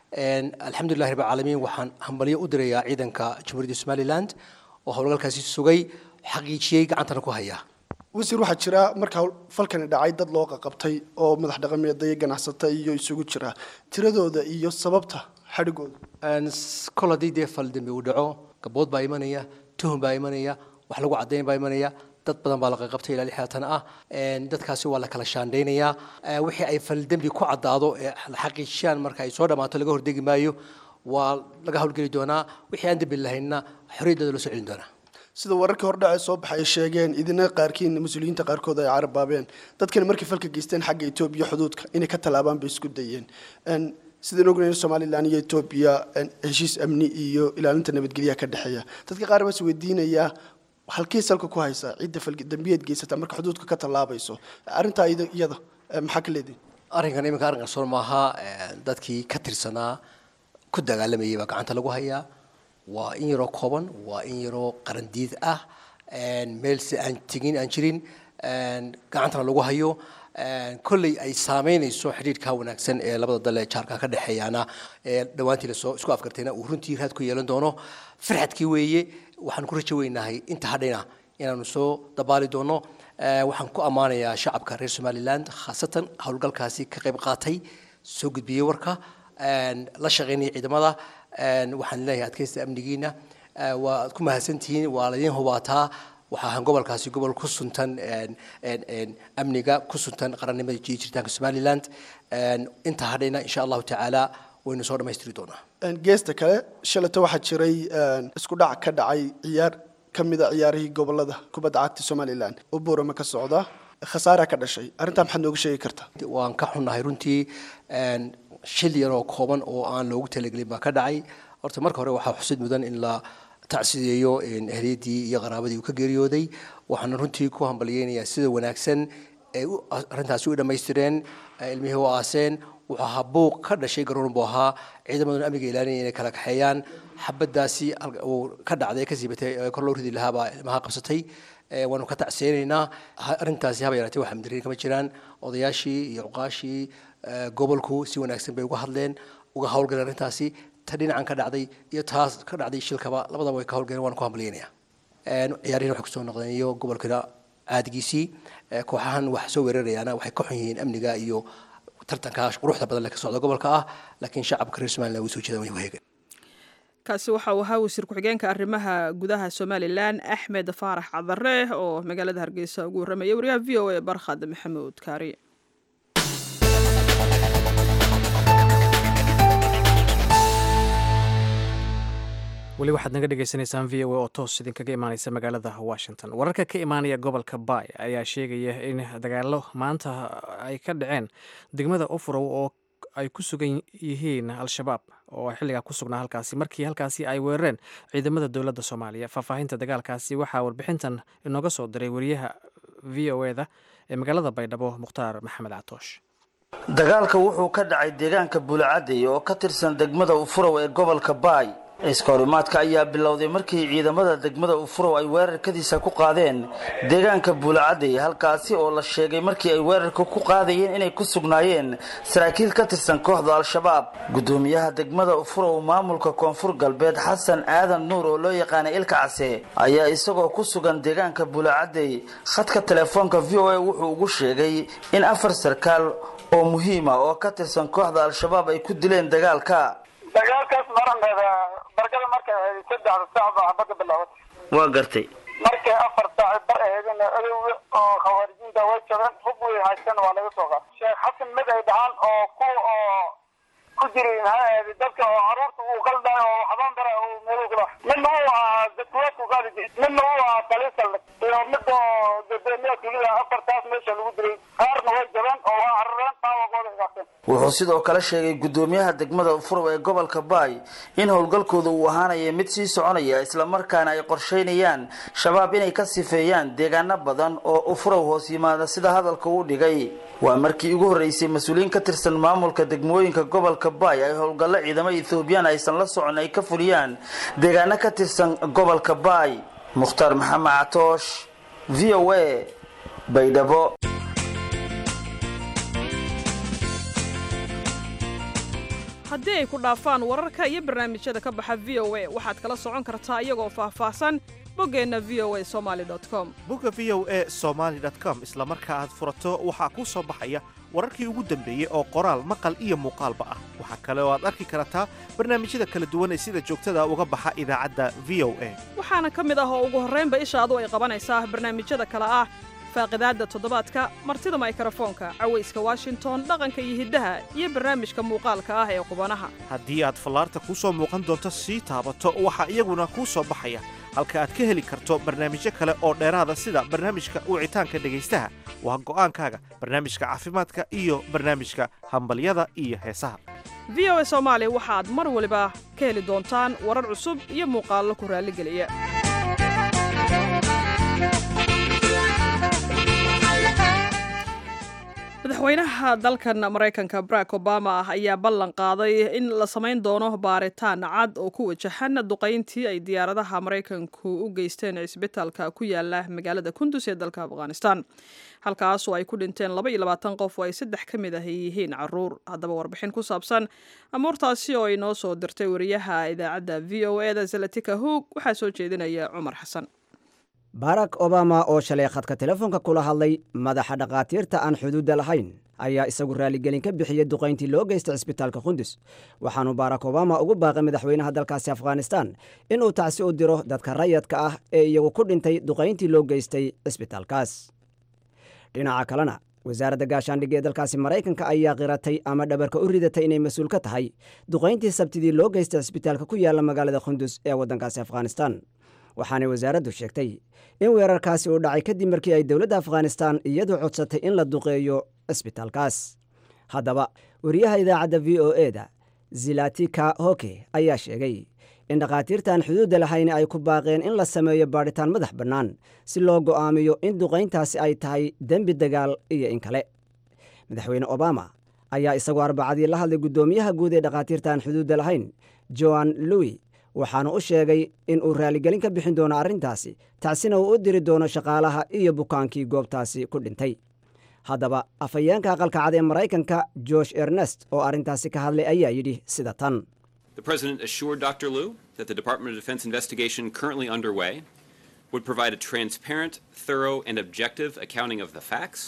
alxamdulillahi rabbi caalamiin waxaan hambalyo u dirayaa ciidanka jamhuuriyadda somaliland oo howlgalkaasi sugay xaqiijiyey gacantana ku haya wasiir waxaa jira marka falkani dhacay dad loo qaqabtay oo madax dhaqameeda iyo ganacsata iyo isugu jira tiradooda iyo sababta xadhigooda kol haddii dee fal dembi uu dhaco gabood baa imanaya tuhun baa imanaya wax lagu caddayn baa imanaya dad badan baa la qaqabtay ilaa lixdan ah dadkaasi waa la kala shaandhaynayaa wixii ay fal dembi ku caddaado ee la xaqiijiyaan marka ay soo dhammaato laga hordegi maayo waa laga howlgeli doonaa wixii aan dembi lahaynna xorriyaddooda loo soo celin doonaa sida wararkii hordhace soo baxay ay sheegeen idina qaarkiin mas-uuliyiinta qaarkood ay carabaabeen dadkani markay falka geysteen xagga etoobiya xuduudka inay ka tallaabaan bay isku dayeen sidaan ognayn somalilan iyo etoobiya heshiis amni iyo ilaalinta nabadgelyaha ka dhexeeya dadka qaar baa is weydiinayaa halkii salka ku haysa cidda faldambiyeed geysata marka xuduudka ka tallaabayso arrintaa iyada maxaa ka leedihin arrinkan iminka arrin qarsoon maaha dadkii ka tirsanaa ku dagaalamayay baa gacanta lagu hayaa waa in yaroo kooban waa in yaroo qarandiid ah meel si aan tegin aan jirin gacantana lagu hayo kolley ay saameynayso xidhiidhka wanaagsan ee labada dal ee jaarka ka dhexeeyaana ee dhowaantii lasoo isku afgartayna uu runtii raad ku yeelan doono farxadkii weeye waxaan ku rajo weynahay inta hadhayna inaanu soo dabaali doono waxaan ku ammaanayaa shacabka reer somaliland khaasatan howlgalkaasi ka qayb qaatay soo gudbiyey warka la shaqaynaya ciidamada waxaan leeyahay adkaysta amnigiina waad ku mahadsantihiin waa laydin hubaataa waxaa ahaan gobolkaasi gobol ku suntan amniga ku suntan qarannimada iyo jiritaanka somaliland inta hadhayna insha allahu tacaala waynu soo dhammaystiri doonaa geesta kale shalata waxaa jiray isku dhac ka dhacay ciyaar ka mida ciyaarihii gobolada kubadda cagta somalilan oo boorama ka socda khasaara ka dhashay arrintaa maxaad nooga sheegi kartaa waan ka xunnahay runtii shil yaroo kooban oo aan loogu talagelin baa ka dhacay horta marka hore waxaa xusid mudan in la tacsideeyo ehliyadii iyo qaraabadii uu ka geeriyooday waxaana runtii ku hambalyeynayaa sida wanaagsan ay arrintaasi u dhammaystireen ilmihii u aaseen wuxuu ahaa buuq ka dhashay garoon buu ahaa ciidamaduna amniga ilaalinaya inay kala kaxeeyaan xabadaasi uu ka dhacday ka siibatay kor loo ridi lahaa baa ilmaha qabsatay waanu ka tacseenaynaa arrintaasi haba yaraatee waxa mudariin kama jiraan odayaashii iyo cuqaashii gobolku si wanaagsan bay uga hadleen uga howlgaleen arrintaasi ta dhinacan ka dhacday iyo taas ka dhacday shilkaba labadaba way ka howlgaleen waan ku hambalyeynaya ciyaarihin waxay kusoo noqdeen iyo gobolkana caadigiisii kooxahan wax soo weerarayaana waxay ka xun yihiin amniga iyo tartanka quruxda badan le ka socda gobolka ah laakiin shacabka reer somaliland way soo jeedaan way waheegeen kaasi waxa uu ahaa wasiir ku-xigeenka arrimaha gudaha somalilan axmed faarax cadare oo magaalada hargeysa ugu warramaya wariyaha v o a barkhad maxamuud kaari weli waxaad naga dhegeysaneysaan v o a oo toos idinkaga imaaneysa magaalada washington wararka ka imaanaya gobolka bay ayaa sheegaya in dagaalo maanta ay ka dhaceen degmada ufurow oo ay ku sugan yihiin al-shabaab oo xilligaa ku sugnaa halkaasi markii halkaasi ay weerareen ciidamada dowladda soomaaliya faahfaahinta dagaalkaasi waxaa warbixintan inooga soo diray wariyaha v o eda ee magaalada baydhabo mukhtaar maxamed catoosh dagaalka wuxuu ka dhacay deegaanka buulacadey oo ka tirsan degmada ufurow ee gobolka baay iskahorimaadka ayaa bilowday markii ciidamada degmada ufurow ay weerarkadiisa ku qaadeen deegaanka buulacadey halkaasi oo la sheegay markii ay weerarka ku qaadayeen inay ku sugnaayeen saraakiil ka tirsan kooxda al-shabaab gudoomiyaha degmada ufurow maamulka koonfur galbeed xasan aadan nuur oo loo yaqaanay ilka case ayaa isagoo ku sugan deegaanka buulacadey khadka telefoonka v o a wuxuu ugu sheegay in afar sarkaal oo muhiima oo ka tirsan kooxda al-shabaab ay ku dileen dagaalka dagaalkaas marankeeda bargada markay ahayd saddexda saac baa xabadda bilaabatay waa gartay markay afar saac bar ahaydna adowga oo khawaarijiinta way jabeen hub way haysteen waa laga soo qaaday sheekh xasan mid ay dhahaan oo ku oo ku jiray maxay ahayd dadka oo caruurta uu qaldaay oo waxbaan bara uu meeluu kula midna uu ahaa dadkuwaad ku qaadi jiray midna uu ahaa taliisal iyo mid oo gudoomiyaha tulida afartaas meesha lagu diray qaarna way jabeen oo waa carareen dhaawaqooda igaaseen wuxuu sidoo kale sheegay gudoomiyaha degmada ufurow ee gobolka baay in howlgalkooda uu ahaanaya mid sii soconaya islamarkaana ay qorsheynayaan shabaab inay ka sifeeyaan deegaano badan oo ufurow hoos yimaada sida hadalka uu dhigay waa markii ugu horreysay mas-uuliyiin ka tirsan maamulka degmooyinka gobolka baay ay howlgallo ciidamo ethoobiyan aysan la socon ay ka fuliyaan deegaano ka tirsan gobolka baay mukhtaar maxamed catoosh v o a baydhabo haddii ay ku dhaafaan wararka iyo barnaamijyada ka baxa v o a waxaad kala socon kartaa iyagoo faahfaahsan boggeenna v o a somali com bogga v o a somaali com isla marka aad furato waxaa kuu soo baxaya wararkii ugu dambeeyey oo qoraal maqal iyo muuqaalba ah waxaa kale oo aad arki kartaa barnaamijyada kala duwan ee sida joogtada uga baxa idaacadda v o a waxaana ka mid ah oo ugu horraynba ishaadu ay qabanaysaa barnaamijyada kale ah faaqidaadda toddobaadka martida maykarafoonka cawayska washington dhaqanka iyo hiddaha iyo barnaamijka muuqaalka ah ee qubanaha haddii aad fallaarta kuu soo muuqan doonto sii taabato waxaa iyaguna kuu soo baxaya halka aad ka heli karto barnaamijyo kale oo dheeraada sida barnaamijka wicitaanka dhegaystaha waa go'aankaaga barnaamijka caafimaadka iyo barnaamijka hambalyada iyo heesaha v o a soomaali waxaad mar waliba ka heli doontaan warar cusub iyo muuqaallo ku raalligeliya madaxweynaha dalkan maraykanka barack obama ah ayaa ballan qaaday in la samayn doono baaritaan cad oo ku wajahan duqayntii ay diyaaradaha maraykanku u geysteen cisbitaalka ku yaala magaalada kundus ee dalka afghanistan halkaasoo ay ku dhinteen laba iyo labaatan qof oo ay saddex ka mid ah yihiin caruur haddaba warbixin ku saabsan amuurtaasi oo ay noo soo dirtay wariyaha idaacadda v o eda zalatika hoog waxaa soo jeedinaya cumar xasan barack obama oo shalay khadka telefoonka kula hadlay madaxa dhakhaatiirta aan xuduudda lahayn ayaa isagu raaligelin ka bixiyey duqayntii loo geystay cisbitaalka qundus waxaanu barack obama ugu baaqay madaxweynaha dalkaasi afghanistan inuu tacsi u diro dadka rayadka ah ee iyagu ku dhintay duqayntii loo geystay cisbitaalkaas dhinaca kalena wasaaradda gaashaandhigga ee dalkaasi maraykanka ayaa qiratay ama dhabarka u ridatay inay mas-uul ka tahay duqayntii sabtidii loo geystay cisbitaalka ku yaala magaalada qundus ee waddankaasi afghanistan waxaanay wasaaraddu sheegtay in weerarkaasi uu dhacay kadib markii ay dowladda afghanistan iyadu codsatay in la duqeeyo cisbitaalkaas haddaba wariyaha idaacadda v o e da zilatika hoke ayaa sheegay in dhakhaatiirtaan xuduudda lahayn ay ku baaqeen in la sameeyo baadhitaan madax bannaan si loo go'aamiyo in duqayntaasi ay tahay dembi dagaal iyo in kale madaxweyne obama ayaa isagoo arbacadii la hadlay guddoomiyaha guud ee dhakhaatiirtaan xuduudda lahayn joan louis waxaanu u sheegay in uu raaligelin ka bixin doono arrintaasi tacsina uu u diri doono shaqaalaha iyo bukaankii goobtaasi ku dhintay haddaba afhayeenka aqalka cad ee maraykanka josh ernest oo arrintaasi ka hadlay ayaa yidhi sida tan The President assured Dr. Liu that the Department of Defense investigation currently underway would provide a transparent, thorough, and objective accounting of the facts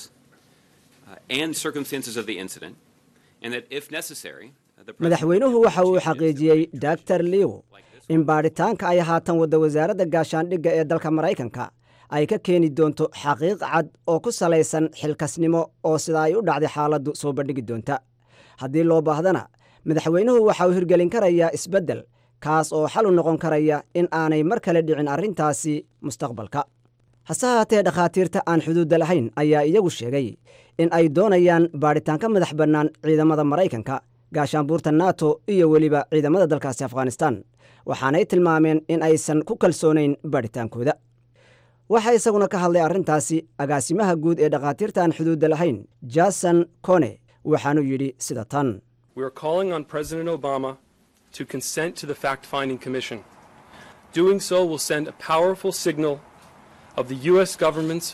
uh, and circumstances of the incident, and that if necessary, madaxweynuhu waxa uu xaqiijiyey dor liw in baadhitaanka ay haatan wadda wasaaradda gaashaandhigga ee dalka maraykanka ay ka keeni doonto xaqiiq cad oo ku salaysan xilkasnimo oo sida ay u dhacday xaaladdu soo bandhigi doonta haddii loo baahdana madaxweynuhu waxa uu hirgelin karayaa isbeddel kaas oo xal u noqon karaya in aanay mar kale dhicin arrintaasi mustaqbalka hase haatee dhakhaatiirta aan xuduudda lahayn ayaa iyagu sheegay in ay doonayaan baadhitaanka madax bannaan ciidamada maraykanka gaashaanbuurta nato iyo weliba ciidamada dalkaasi afghanistan waxaanay tilmaameen in aysan ku kalsoonayn baadhitaankooda waxaa isaguna ka hadlay arrintaasi agaasimaha guud ee dhakhaatiirta aan xuduudda lahayn jason kone waxaanuu yidhi sida tan We are calling on President Obama to consent to the fact finding commission. Doing so will send a powerful signal of the U.S. government's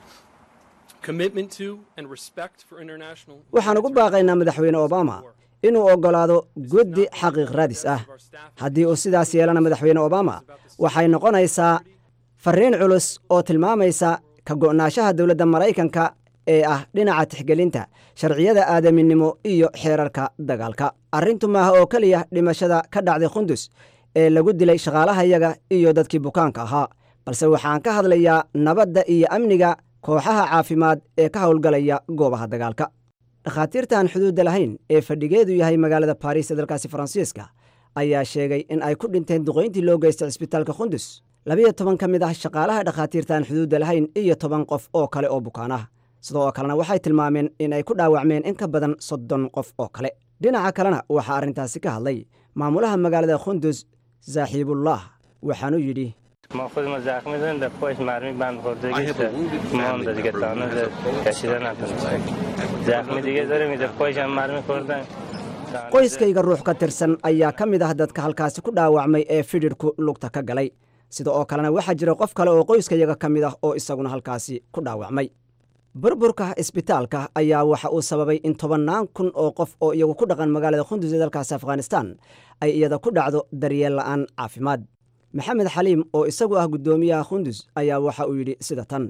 commitment to and respect for international. waxaan ugu baaqaynaa madaxweyne obama inuu oggolaado guddi xaqiiq raadis ah haddii uu sidaas yeelana madaxweyne obama waxay noqonaysaa farriin culus oo tilmaamaysa ka go'naanshaha dowladda maraykanka ee ah dhinaca tixgelinta sharciyada aadaminimo iyo xeerarka dagaalka arrintu maaha oo keliya dhimashada ka dhacday qundus ee lagu dilay shaqaalahayaga iyo dadkii bukaanka ahaa balse waxaan ka hadlayaa nabadda iyo amniga kooxaha caafimaad ee ka howlgalaya goobaha dagaalka dhakhaatiirta aan xuduudda lahayn ee fadhigeedu yahay magaalada baariis ee dalkaasi faransiiska ayaa sheegay in ay ku dhinteen duqayntii loo geystay cisbitaalka qundus labiyo toban ka mid ah shaqaalaha dhakhaatiirta aan xuduudda lahayn iyo toban qof oo kale oo bukaan ah sidoo kalena waxay tilmaameen in ay ku dhaawacmeen in ka badan soddon qof oo kale dhinaca kalena waxaa arrintaasi ka hadlay maamulaha magaalada qundus saaxiibullah waxaanuu yidhi ما خود ما زخمی زدیم در پایش مرمی بند خوردگی شد ما هم دیگه تانه زد کشیده نتونستیم زخمی دیگه داریم در پایش هم مرمی خوردن qoyskayga ruux ka tirsan ayaa ka mid ah dadka halkaasi ku dhaawacmay ee fidhidhku lugta ka galay sida oo kalena waxaa jira qof kale oo qoyskayaga ka mid ah oo isaguna halkaasi ku dhaawacmay burburka isbitaalka ayaa waxa uu sababay in tobannaan kun oo qof oo iyagu ku dhaqan magaalada khundus ee dalkaasi afghanistan ay iyada ku dhacdo daryeel la'aan caafimaad maxamed xaliim oo isagu ah guddoomiyaha khundus ayaa waxa uu yidhi sida tan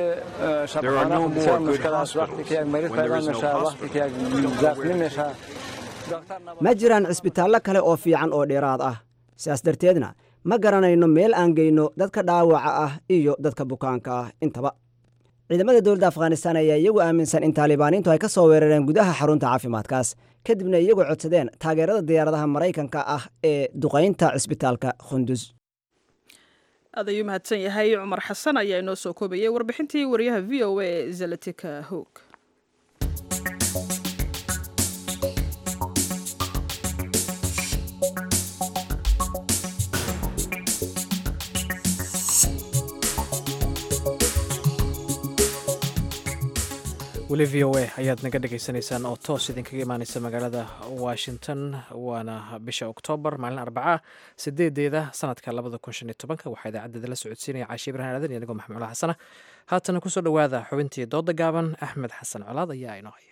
ma jiraan cisbitaallo kale oo fiican oo dheeraad ah sidaas darteedna ma garanayno meel aan geyno dadka dhaawaca ah iyo dadka bukaanka ah intaba ciidamada dowladda afghanistan ayaa iyagu aaminsan in taalibaaniintu ay ka soo weerareen gudaha xarunta caafimaadkaas kadibna iyagu codsadeen taageerada diyaaradaha maraykanka ah ee duqaynta cisbitaalka khundus aad ayuu mahadsan yahay cumar xasan ayaa inoo soo koobayay warbixintii wariyaha v o a ee zalatika hoog weli v o a ayaad naga dhegaysanaysaan oo toos idinkaga imaaneysa magaalada washington waana bisha oktoobar maalin arbaca sideedeeda sanadka labada kun shan iyo tobanka waxaa idaacadeeda la socodsiinaya caashi ibrahin aadan iyo anigoo maxamed ula xasana haatana kusoo dhowaada xubintii dooda gaaban axmed xasan colaad ayaa inoo haya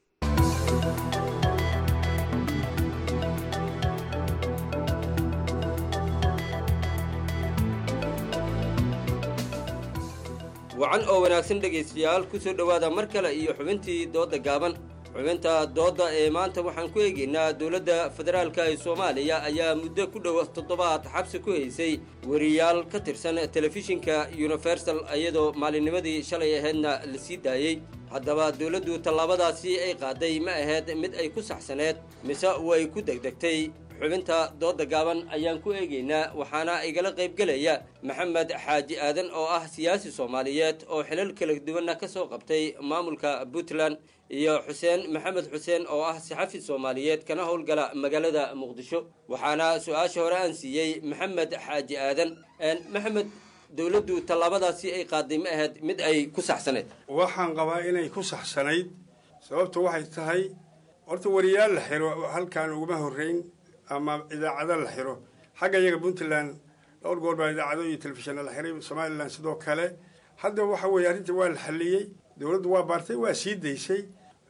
wacan oo wanaagsan dhegaystayaal ku soo dhowaada mar kale iyo xubintii doodda gaaban xubinta doodda ee maanta waxaan ku eegaynaa dowladda federaalka ee soomaaliya ayaa muddo ku dhow toddobaad xabsi ku haysay wariyaal ka tirsan telefishinka universal iyadoo maalinnimadii shalay ahaydna la sii daayey haddaba dowladdu tallaabadaasi ay qaaday ma ahayd mid ay ku saxsaneed mise way ku degdegtay xubinta doodda gaaban ayaan ku eegaynaa waxaana igala qaybgelaya maxamed xaaji aadan oo ah siyaasi soomaaliyeed oo xilal kala duwanna ka soo qabtay maamulka puntland iyo xuseen maxamed xuseen oo ah saxafi soomaaliyeed kana howlgala magaalada muqdisho waxaana su-aasha hore aan siiyey maxamed xaaji aadan maxamed dowladdu tallaabadaasi ay qaaday ma ahayd mid ay ku saxsaneyd waxaan qabaa inay ku saxsanayd sababtu waxay tahay horta wariyaal la xiro halkaan uguma horreyn ama idaacado la xiro xagga iyaga puntland dhowr goor baa idaacado iyo telefishinna la xiray somalilan sidoo kale hadda waxa weeye arrinta waa la xalliyey dowladdu waa baartay waa sii daysay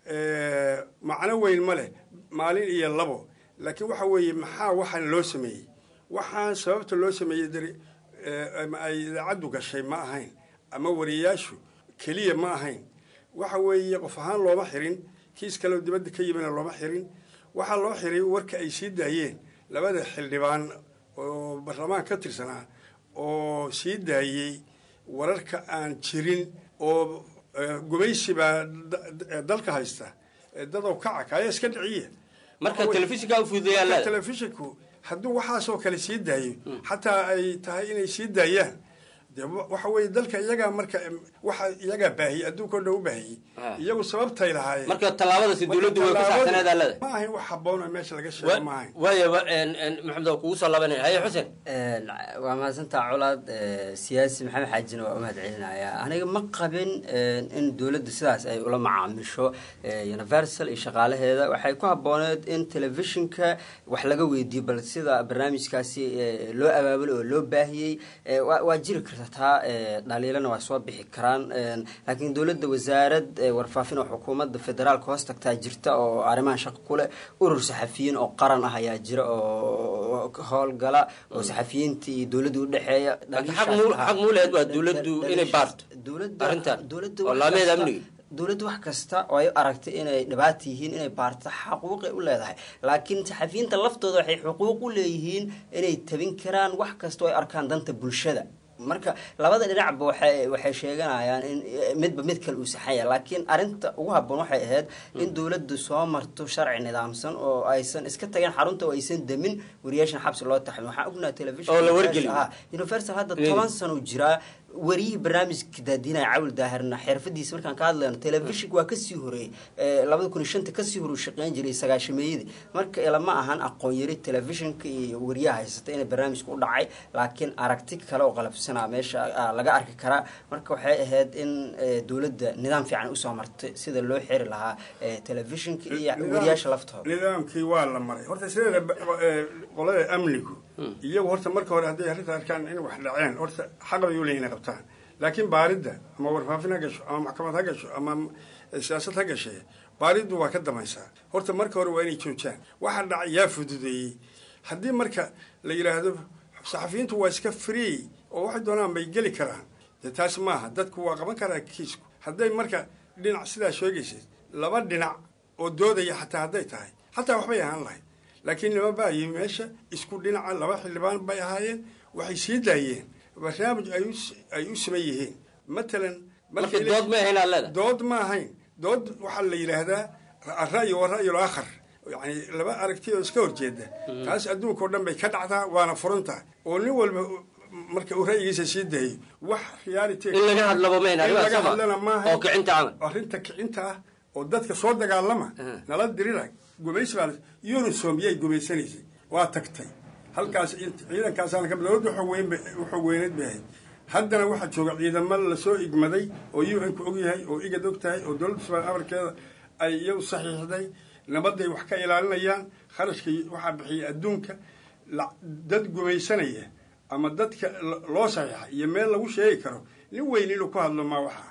macno weyn ma leh maalin iyo labo laakiin waxa weeye maxaa waxaan loo sameeyey waxaan sababta loo sameeyey dari ay idaacaddu gashay ma ahayn ama wariyayaashu keliya ma ahayn waxa weeye qof ahaan looma xirin kiis kaleo dibadda ka yimina looma xirin waxaa loo xiray warka ay sii daayeen labada xildhibaan oo baarlamaan ka tirsanaa oo sii daayey wararka aan jirin oo gumaysi baa dalka haysta dadoo kaca ayaa iska dhiciya marka telefishinka ufududeeyaa telefishinku hadduu waxaasoo kale sii daayo xataa ay tahay inay sii daayaan de waxa weeye dalka iyagaa marka waxa iyagaa baahiyey adduunka o dhan u baahiyey iyagu sababtay lahaayeen marka tallaabadaasi dowladdu way ku saxsaneed alada ma ahayn wax habboon oo meesha laga sheego ma ahayn waayaba maxamed oo kugu soo laabanaya haye xuseen waa mahadsantaa colaad siyaasi maxamed xaajina waa u mahad celinaya aniga ma qabin in dowladda sidaas ay ula macaamisho universal iyo shaqaalaheeda waxay ku habbooneed in telefishinka wax laga weydiiyo bal sida barnaamijkaasi loo abaabulo oo loo baahiyey waa jiri karta taa dhaliilana waa soo bixi karaan laakiin dowladda wasaarad warfaafin oo xukuumadda federaalka hoos tagtaa jirta oo arrimahan shaqo ku leh urur saxafiyiin oo qaran ah ayaa jira oo howlgala oo saxafiyiinta iyo dowladda udhexeeya xaq muuleed waa dowladdu inay baarto arrintan oo laameeda amniga dowladda wax kasta oo ay aragtay inay dhibaata yihiin inay baarto xaquuqay u leedahay laakiin saxafiyiinta laftooda waxay xuquuq u leeyihiin inay tabin karaan wax kasta oo ay arkaan danta bulshada marka labada dhinacba waxay waxay sheeganayaan in midba mid kale uu saxan yahay laakiin arrinta ugu habboon waxay ahayd in dowladdu soo marto sharci nidaamsan oo aysan iska tageen xarunta oo aysan demin wariyaashan xabsi loo taxmin waxaan ognahay television oo la wargeliyo universal hadda toban sano jiraa wariyihii barnaamijka daadinaya cawil daahirna xirfadiisa markaan ka hadlayno telefishink waa kasii horeeyey labada kun iyo shanta kasii hore uu shaqeyn jiray sagaashameeyadii marka lama ahan aqoon yari telefishinka iyo wariyaha haysata inay barnaamijka u dhacay laakiin aragti kale oo qalabsanaa meesha laga arki karaa marka waxay ahayd in dowladda nidaam fiican usoo martay sida loo xiri lahaa telefishinka iyo wariyaasha laftooda nidaamkii waa la maray horta sideeda qolada amnigu iyagu horta marka hore hadday arrinta arkaan in wax dhaceen horta xaq bay u leeyihin qabtaan laakiin baaridda ama warfaafin ha gasho ama maxkamad ha gasho ama siyaasad ha gashee baariddu waa ka damaysaa horta marka hore waa inay joojaan waxa dhacay yaa fududeeyey haddii marka la yidhaahdo saxafiyiintu waa iska free oo waxay doonaan bay geli karaan dee taas maaha dadku waa qaban karaa kiisku hadday marka dhinac sidaa sheegaysid laba dhinac oo doodaya xataa hadday tahay xataa waxbay ahaan lahayd laakiin nima baayi meesha isku dhinaca laba xildhibaan bay ahaayeen waxay sii daayeen barnaamij ay u ay u siman yihiin matalan Marka dood ma ahayn aad leedahay? dood ma ahayn dood waxaa la yidhaahdaa ara'yi wa ra'yul aakhar yani laba aragti oo iska horjeeda taas adduunka oo dhan bay ka dhacdaa waana furan tahay oo nin walba marka uu ra'yigiisa sii dayo wax reality In laga hadlaba ma ahayn, in arrimaha laga sama? hadlana maaha Oo kicinta camal. arrinta kicinta ah oo dadka soo dagaalama nala dirira gumaysi baa unisom yay gumaysanaysay waa tagtay halkaas ciidankaasaan ka dowladda xoogweyn bay xoogweyneed bay ahayd haddana waxaa jooga ciidamo lasoo igmaday oo un ku og yahay oo igad og tahay oo dowladda soomaaliya amarkeeda ay iyagu saxiixday nabaday wax ka ilaalinayaan kharashka waxaa bixiya adduunka la- dad gumaysanaya ama dadka lo- loo saxiixa iyo meel lagu sheegi karo nin weyn inuu ku hadlo maa waxaa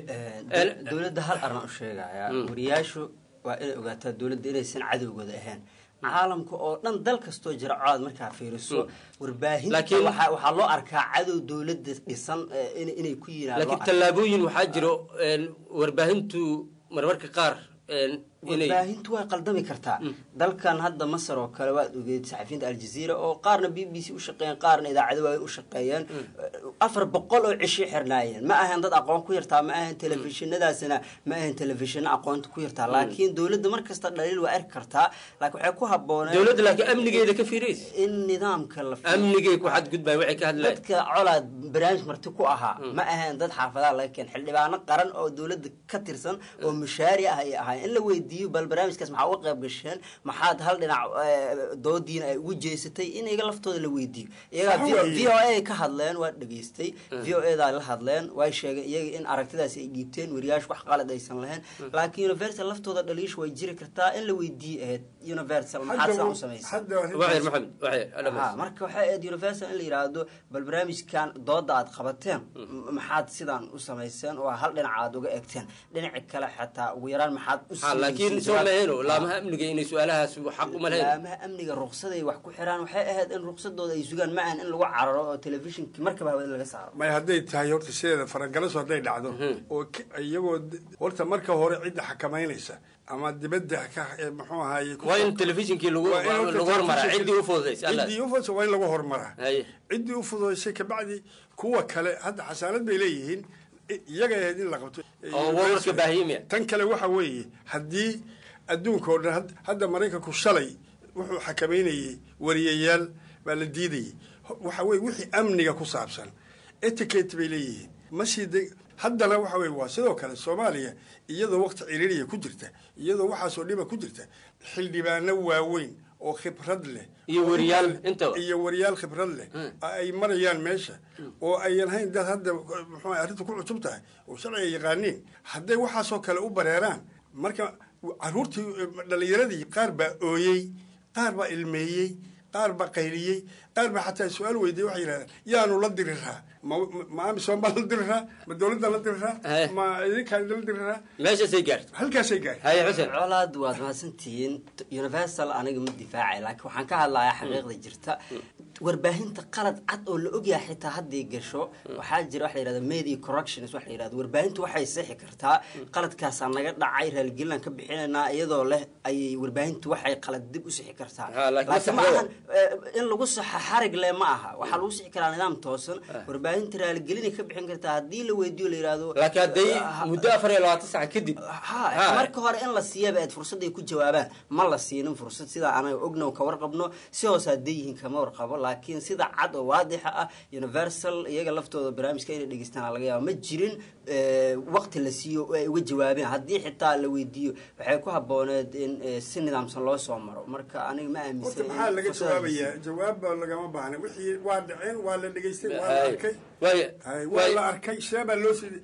dowladda hal arrin u sheegaya wariyaashu waa inay ogaataa dowladda inaysan cadowgooda ahayn caalamka oo dhan dal kastoo jira colaad markaa fiiriso warbaahinta Laakiin- waxaa waxaa loo arkaa cadow dowladda dhisan eh, in- inay ku yihiin laakiin tallaabooyin waxaa jiro een, warbaahintu marmarka qaar een, inay warbaahintu way qaldami kartaa dalkan hadda masar oo kale waad ogeed saxafiyiinta aljaziira oo qaarna b b c u shaqeeyeen qaarna idaacado waaweyn u shaqeeyeen afar boqol oo cisho xirnaayeen ma ahan dad aqoon ku yartaa ma ahan telefishinadaasina ma ahan telefishino aqoonta ku yartaa laakiin dowladda mar kasta dhaliil waa arki kartaa laakiin waxay ku habbooneen dowladda laakiin amnigeeda ka fiirays in nidaamka la amnigay ku xadgudbay waxay ka hadlayaan dadka colaad barnaamij marti ku ahaa ma ahayn dad xaafadaha laga keen xildhibaano qaran oo dowladda ka tirsan oo mushaari ah ay ahaayeen in la weydiiyo bal barnaamijkaas maxaa uga qayb gasheen maxaad hal dhinac eh, doodiina ay ugu jeesatay in iyaga laftooda la weydiiyo iyagaa Waxa v weeye- o a ka hadleen waa dhegaystay v o a daa la hadleen way sheegeen iyaga in aragtidaasi ay dhiibteen wariyaashu wax qalad aysan lahayn laakiin universal laftooda dhaliishu way jiri kartaa in la weydiiyo ahayd universal maxaad sidan u samaysay waxyar maxamed waxyar Ha, marka waxay ahayd universal in la yidhaahdo bal barnaamijkan dooda aad qabateen m- maxaad sidan u samayseen oo hal dhinac aad uga egteen dhinaca kale xataa ugu yaraan maxaad u Ha, laakiin siinaysay soo jawaab- mahayno laamaha amniga inay su-aalahaas xaq uma lahayn laamaha amniga ruqsaday wax ku xiraan waxay ahayd in ruqsadooda ay sugaan ma ahan in lagu cararo oo telefishinka markaba hawada laga saaro may hadday tahay horta sideeda faragalaso hadday dhacdo oo k- iyagoo d- horta marka hore cidda xakamaynaysa ama dibadda ka eh, muxuu ahaaye ku- Waa in telefishinkii lagu- Waa in horta lagu hormaraa, telefishinkii- ciddii u fududaysay, Allah. ciddii u fududaysay waa in lagu hormaraa ciddii u fududaysay kabacdi kuwa kale hadda xasaanad bay leeyihiin i- iyaga ahayd in la qabto Oo warwarka baahiye miya? tan kale waxa weeye haddii adduunka oo dhan had- hadda maraykanku shalay wuxuu xakamaynayey wariyayaal baa la diidayay Ho- waxa weye wixii amniga ku saabsan etiquette bay leeyihiin ma sii de haddana waxa weye waa sidoo kale soomaaliya iyadoo waqti ciriiriya ku jirta iyadoo waxaasoo dhiba ku jirta xildhibaano waaweyn oo khibrad leh Iyo oo wariyaal inta- intaba. iyo wariyaal khibrad leh ay marayaan meesha oo ayan hayn dad hadda muxuu ahay arrintu ku cusub tahay oo sharciga yaqaaniin hadday waxaasoo kale u bareeraan marka caruurtii dhalinyaradii qaar baa ooyey qaar baa ilmeeyey qaar baa qayliyey qaar baa xataa su-aal weydiiyey waxay yidhahdeen yaanu la diriraa ma ma amisom baa la diriraa ma dowladda la diriraa ma idinkaan la diriraa meeshaasay gaartay halkaasay gaartay haye xuseen colaad waad mahadsantihiin universal aniga ma difaacay laakiin waxaan ka hadlayaa xaqiiqda jirta warbaahinta qalad cad oo la ogyahay xitaa hadday gasho waxaa jira waxa la yidhahda media corrections waxa la yidhahda warbaahintu waxay sixi kartaa qaladkaasaa naga dhacay raaligelinaan ka bixinaynaa iyadoo leh ayay warbaahintu waxay qalad dib u sixi kartaa Ha, laakiin laakiin ma saxda ahan eh, in lagu saxa xarig leh ma aha waxaa lagu sixi karaa nidaam toosan warbaahinta raaligelinay ka bixin kartaa haddii la weydiiyo la yidhahdo laakiin hadday muddo afar iyo labaatan sac kadib ha marka hore in la siiyaba aad fursad ay ku jawaabaan ma la siinin fursad sidaa anaga ogno ka warqabno si hoos hadday yihiin kama warqabo laakiin sida cad oo waadixa ah universal iyaga laftooda barnaamijka inay dhegeystaan laga yaaba ma jirin eh, waqti la siiyo oo ay uga jawaabeen haddii xitaa la weydiiyo waxay ku habooneed in eh, si nidaamsan loo soo maro marka aniga ma horta aaminsan in maxaa laga fursadaas la jawaabayaa jawaabba lagama baahna wixii waa dhaceen waa la dhegaystay waa la Haye. arkay Waaye- Haye, waa waaye- la arkay sidee baa loo sii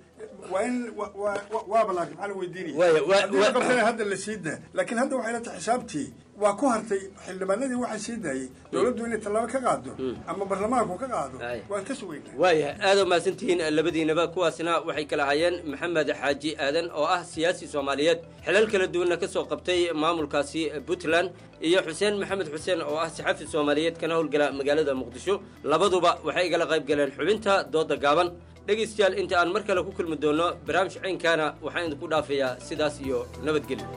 waa in wa- wa- wa- waaba laakiin maxaa la weydiinaya Waaya, waa- haddii la waa- qabtana hadda la sii daa laakiin hadda waxay la tahay xisaabtii waa ku hartay xildhibaanadii waxaa sii daayey dowladdu inay tallaabo ka qaado ama baarlamaanku ka qaado waan ka sugaynaa waayahay aad oo mahadsantihiin labadiinaba kuwaasna waxay kala hayeen maxamed xaaji aadan oo ah siyaasi soomaaliyeed xilal kala duwanna ka soo qabtay maamulkaasi puntland iyo xuseen maxamed xuseen oo ah saxafi soomaaliyeed kana howlgala magaalada muqdisho labaduba waxay igala qayb galeen xubinta dooda gaaban dhegaystayaal inta aan mar kale ku kulmi doono barnaamij ciynkaana waxaan idinku dhaafayaa sidaas iyo nabadgelyo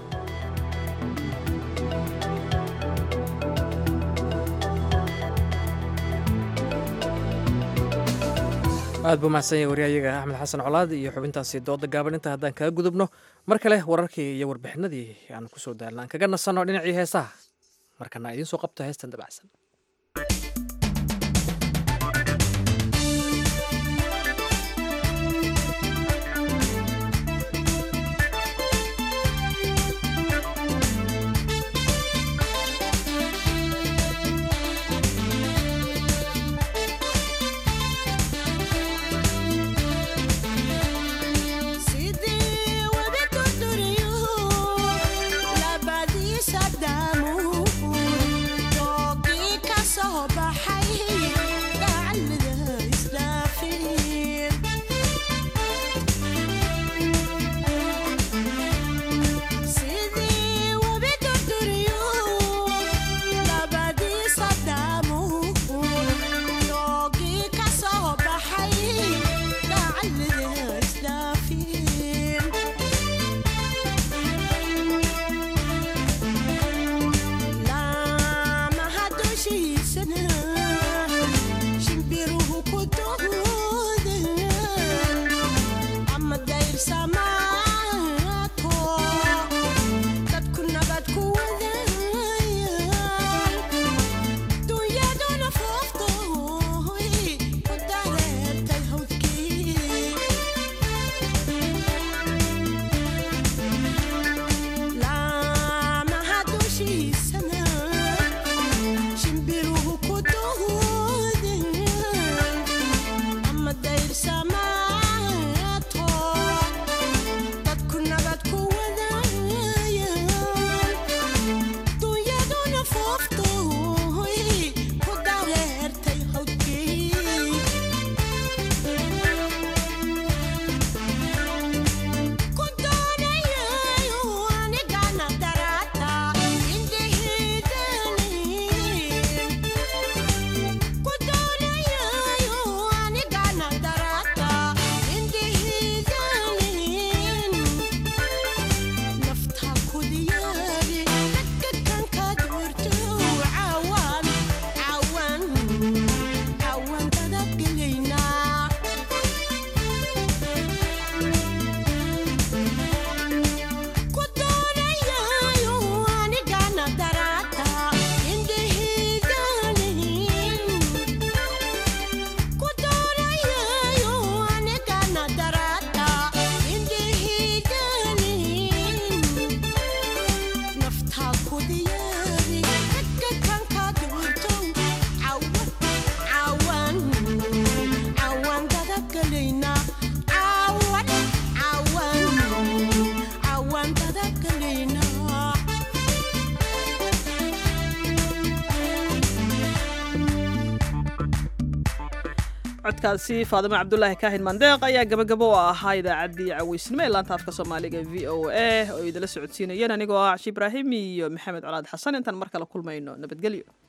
aad buu mahadsan yahay waryahayaga axmed xasan colaad iyo xubintaasi dooda gaaban inta haddaan kaga gudubno mar kale wararkii iyo warbixinadii aan kusoo daalna aan kaga nasanno dhinacii heesaha markana idiin soo qabto heestan dabacsan sidii webi durduriyo labadiisa daamu doogii ka soo baxay gacmida isdhaafin sidii webi durduriyo labadiisa daamu doogii ka soo baxay gacmida isdhaafin laamaha dushiisana shimbiruhu ku doodan ama dayrsamaadko dadku nabad ku wadaayan dunyaduna fooftoy ku dareertay hawdkii laamaha dushiisana shimbiruhu ku doodan ama dayrsamaadko dadku nabad ku wadaayan dunyaduna fooftoy ku dareertay hawdkii ku doonayayo anigana daraata indhihiidanin ku doonayayo anigana daraata indhihiidanin nafta ku diyaari dadka kan ka doorto cawan cawan cawan dadabgelaynaa ku doonayayo anigana daraata indhihiidanin ku doonayayo anigana daraata indhihiidanin naftaa ku diyaari dadka kan ka doorto cawan cawan cawan dadabgelaynaa cawan cawan cawan dadabgelaynaa codkaasi faadimo cabdulaahi kaahin mandeeq ayaa gabagabo u ahaa idaacaddii caweysnimo ee laanta afka soomaaliga v o a oo idila socodsiinayeen anigoo ah cashi ibraahim iyo maxamed colaad xasan intaan mar kale kulmayno nabadgelyo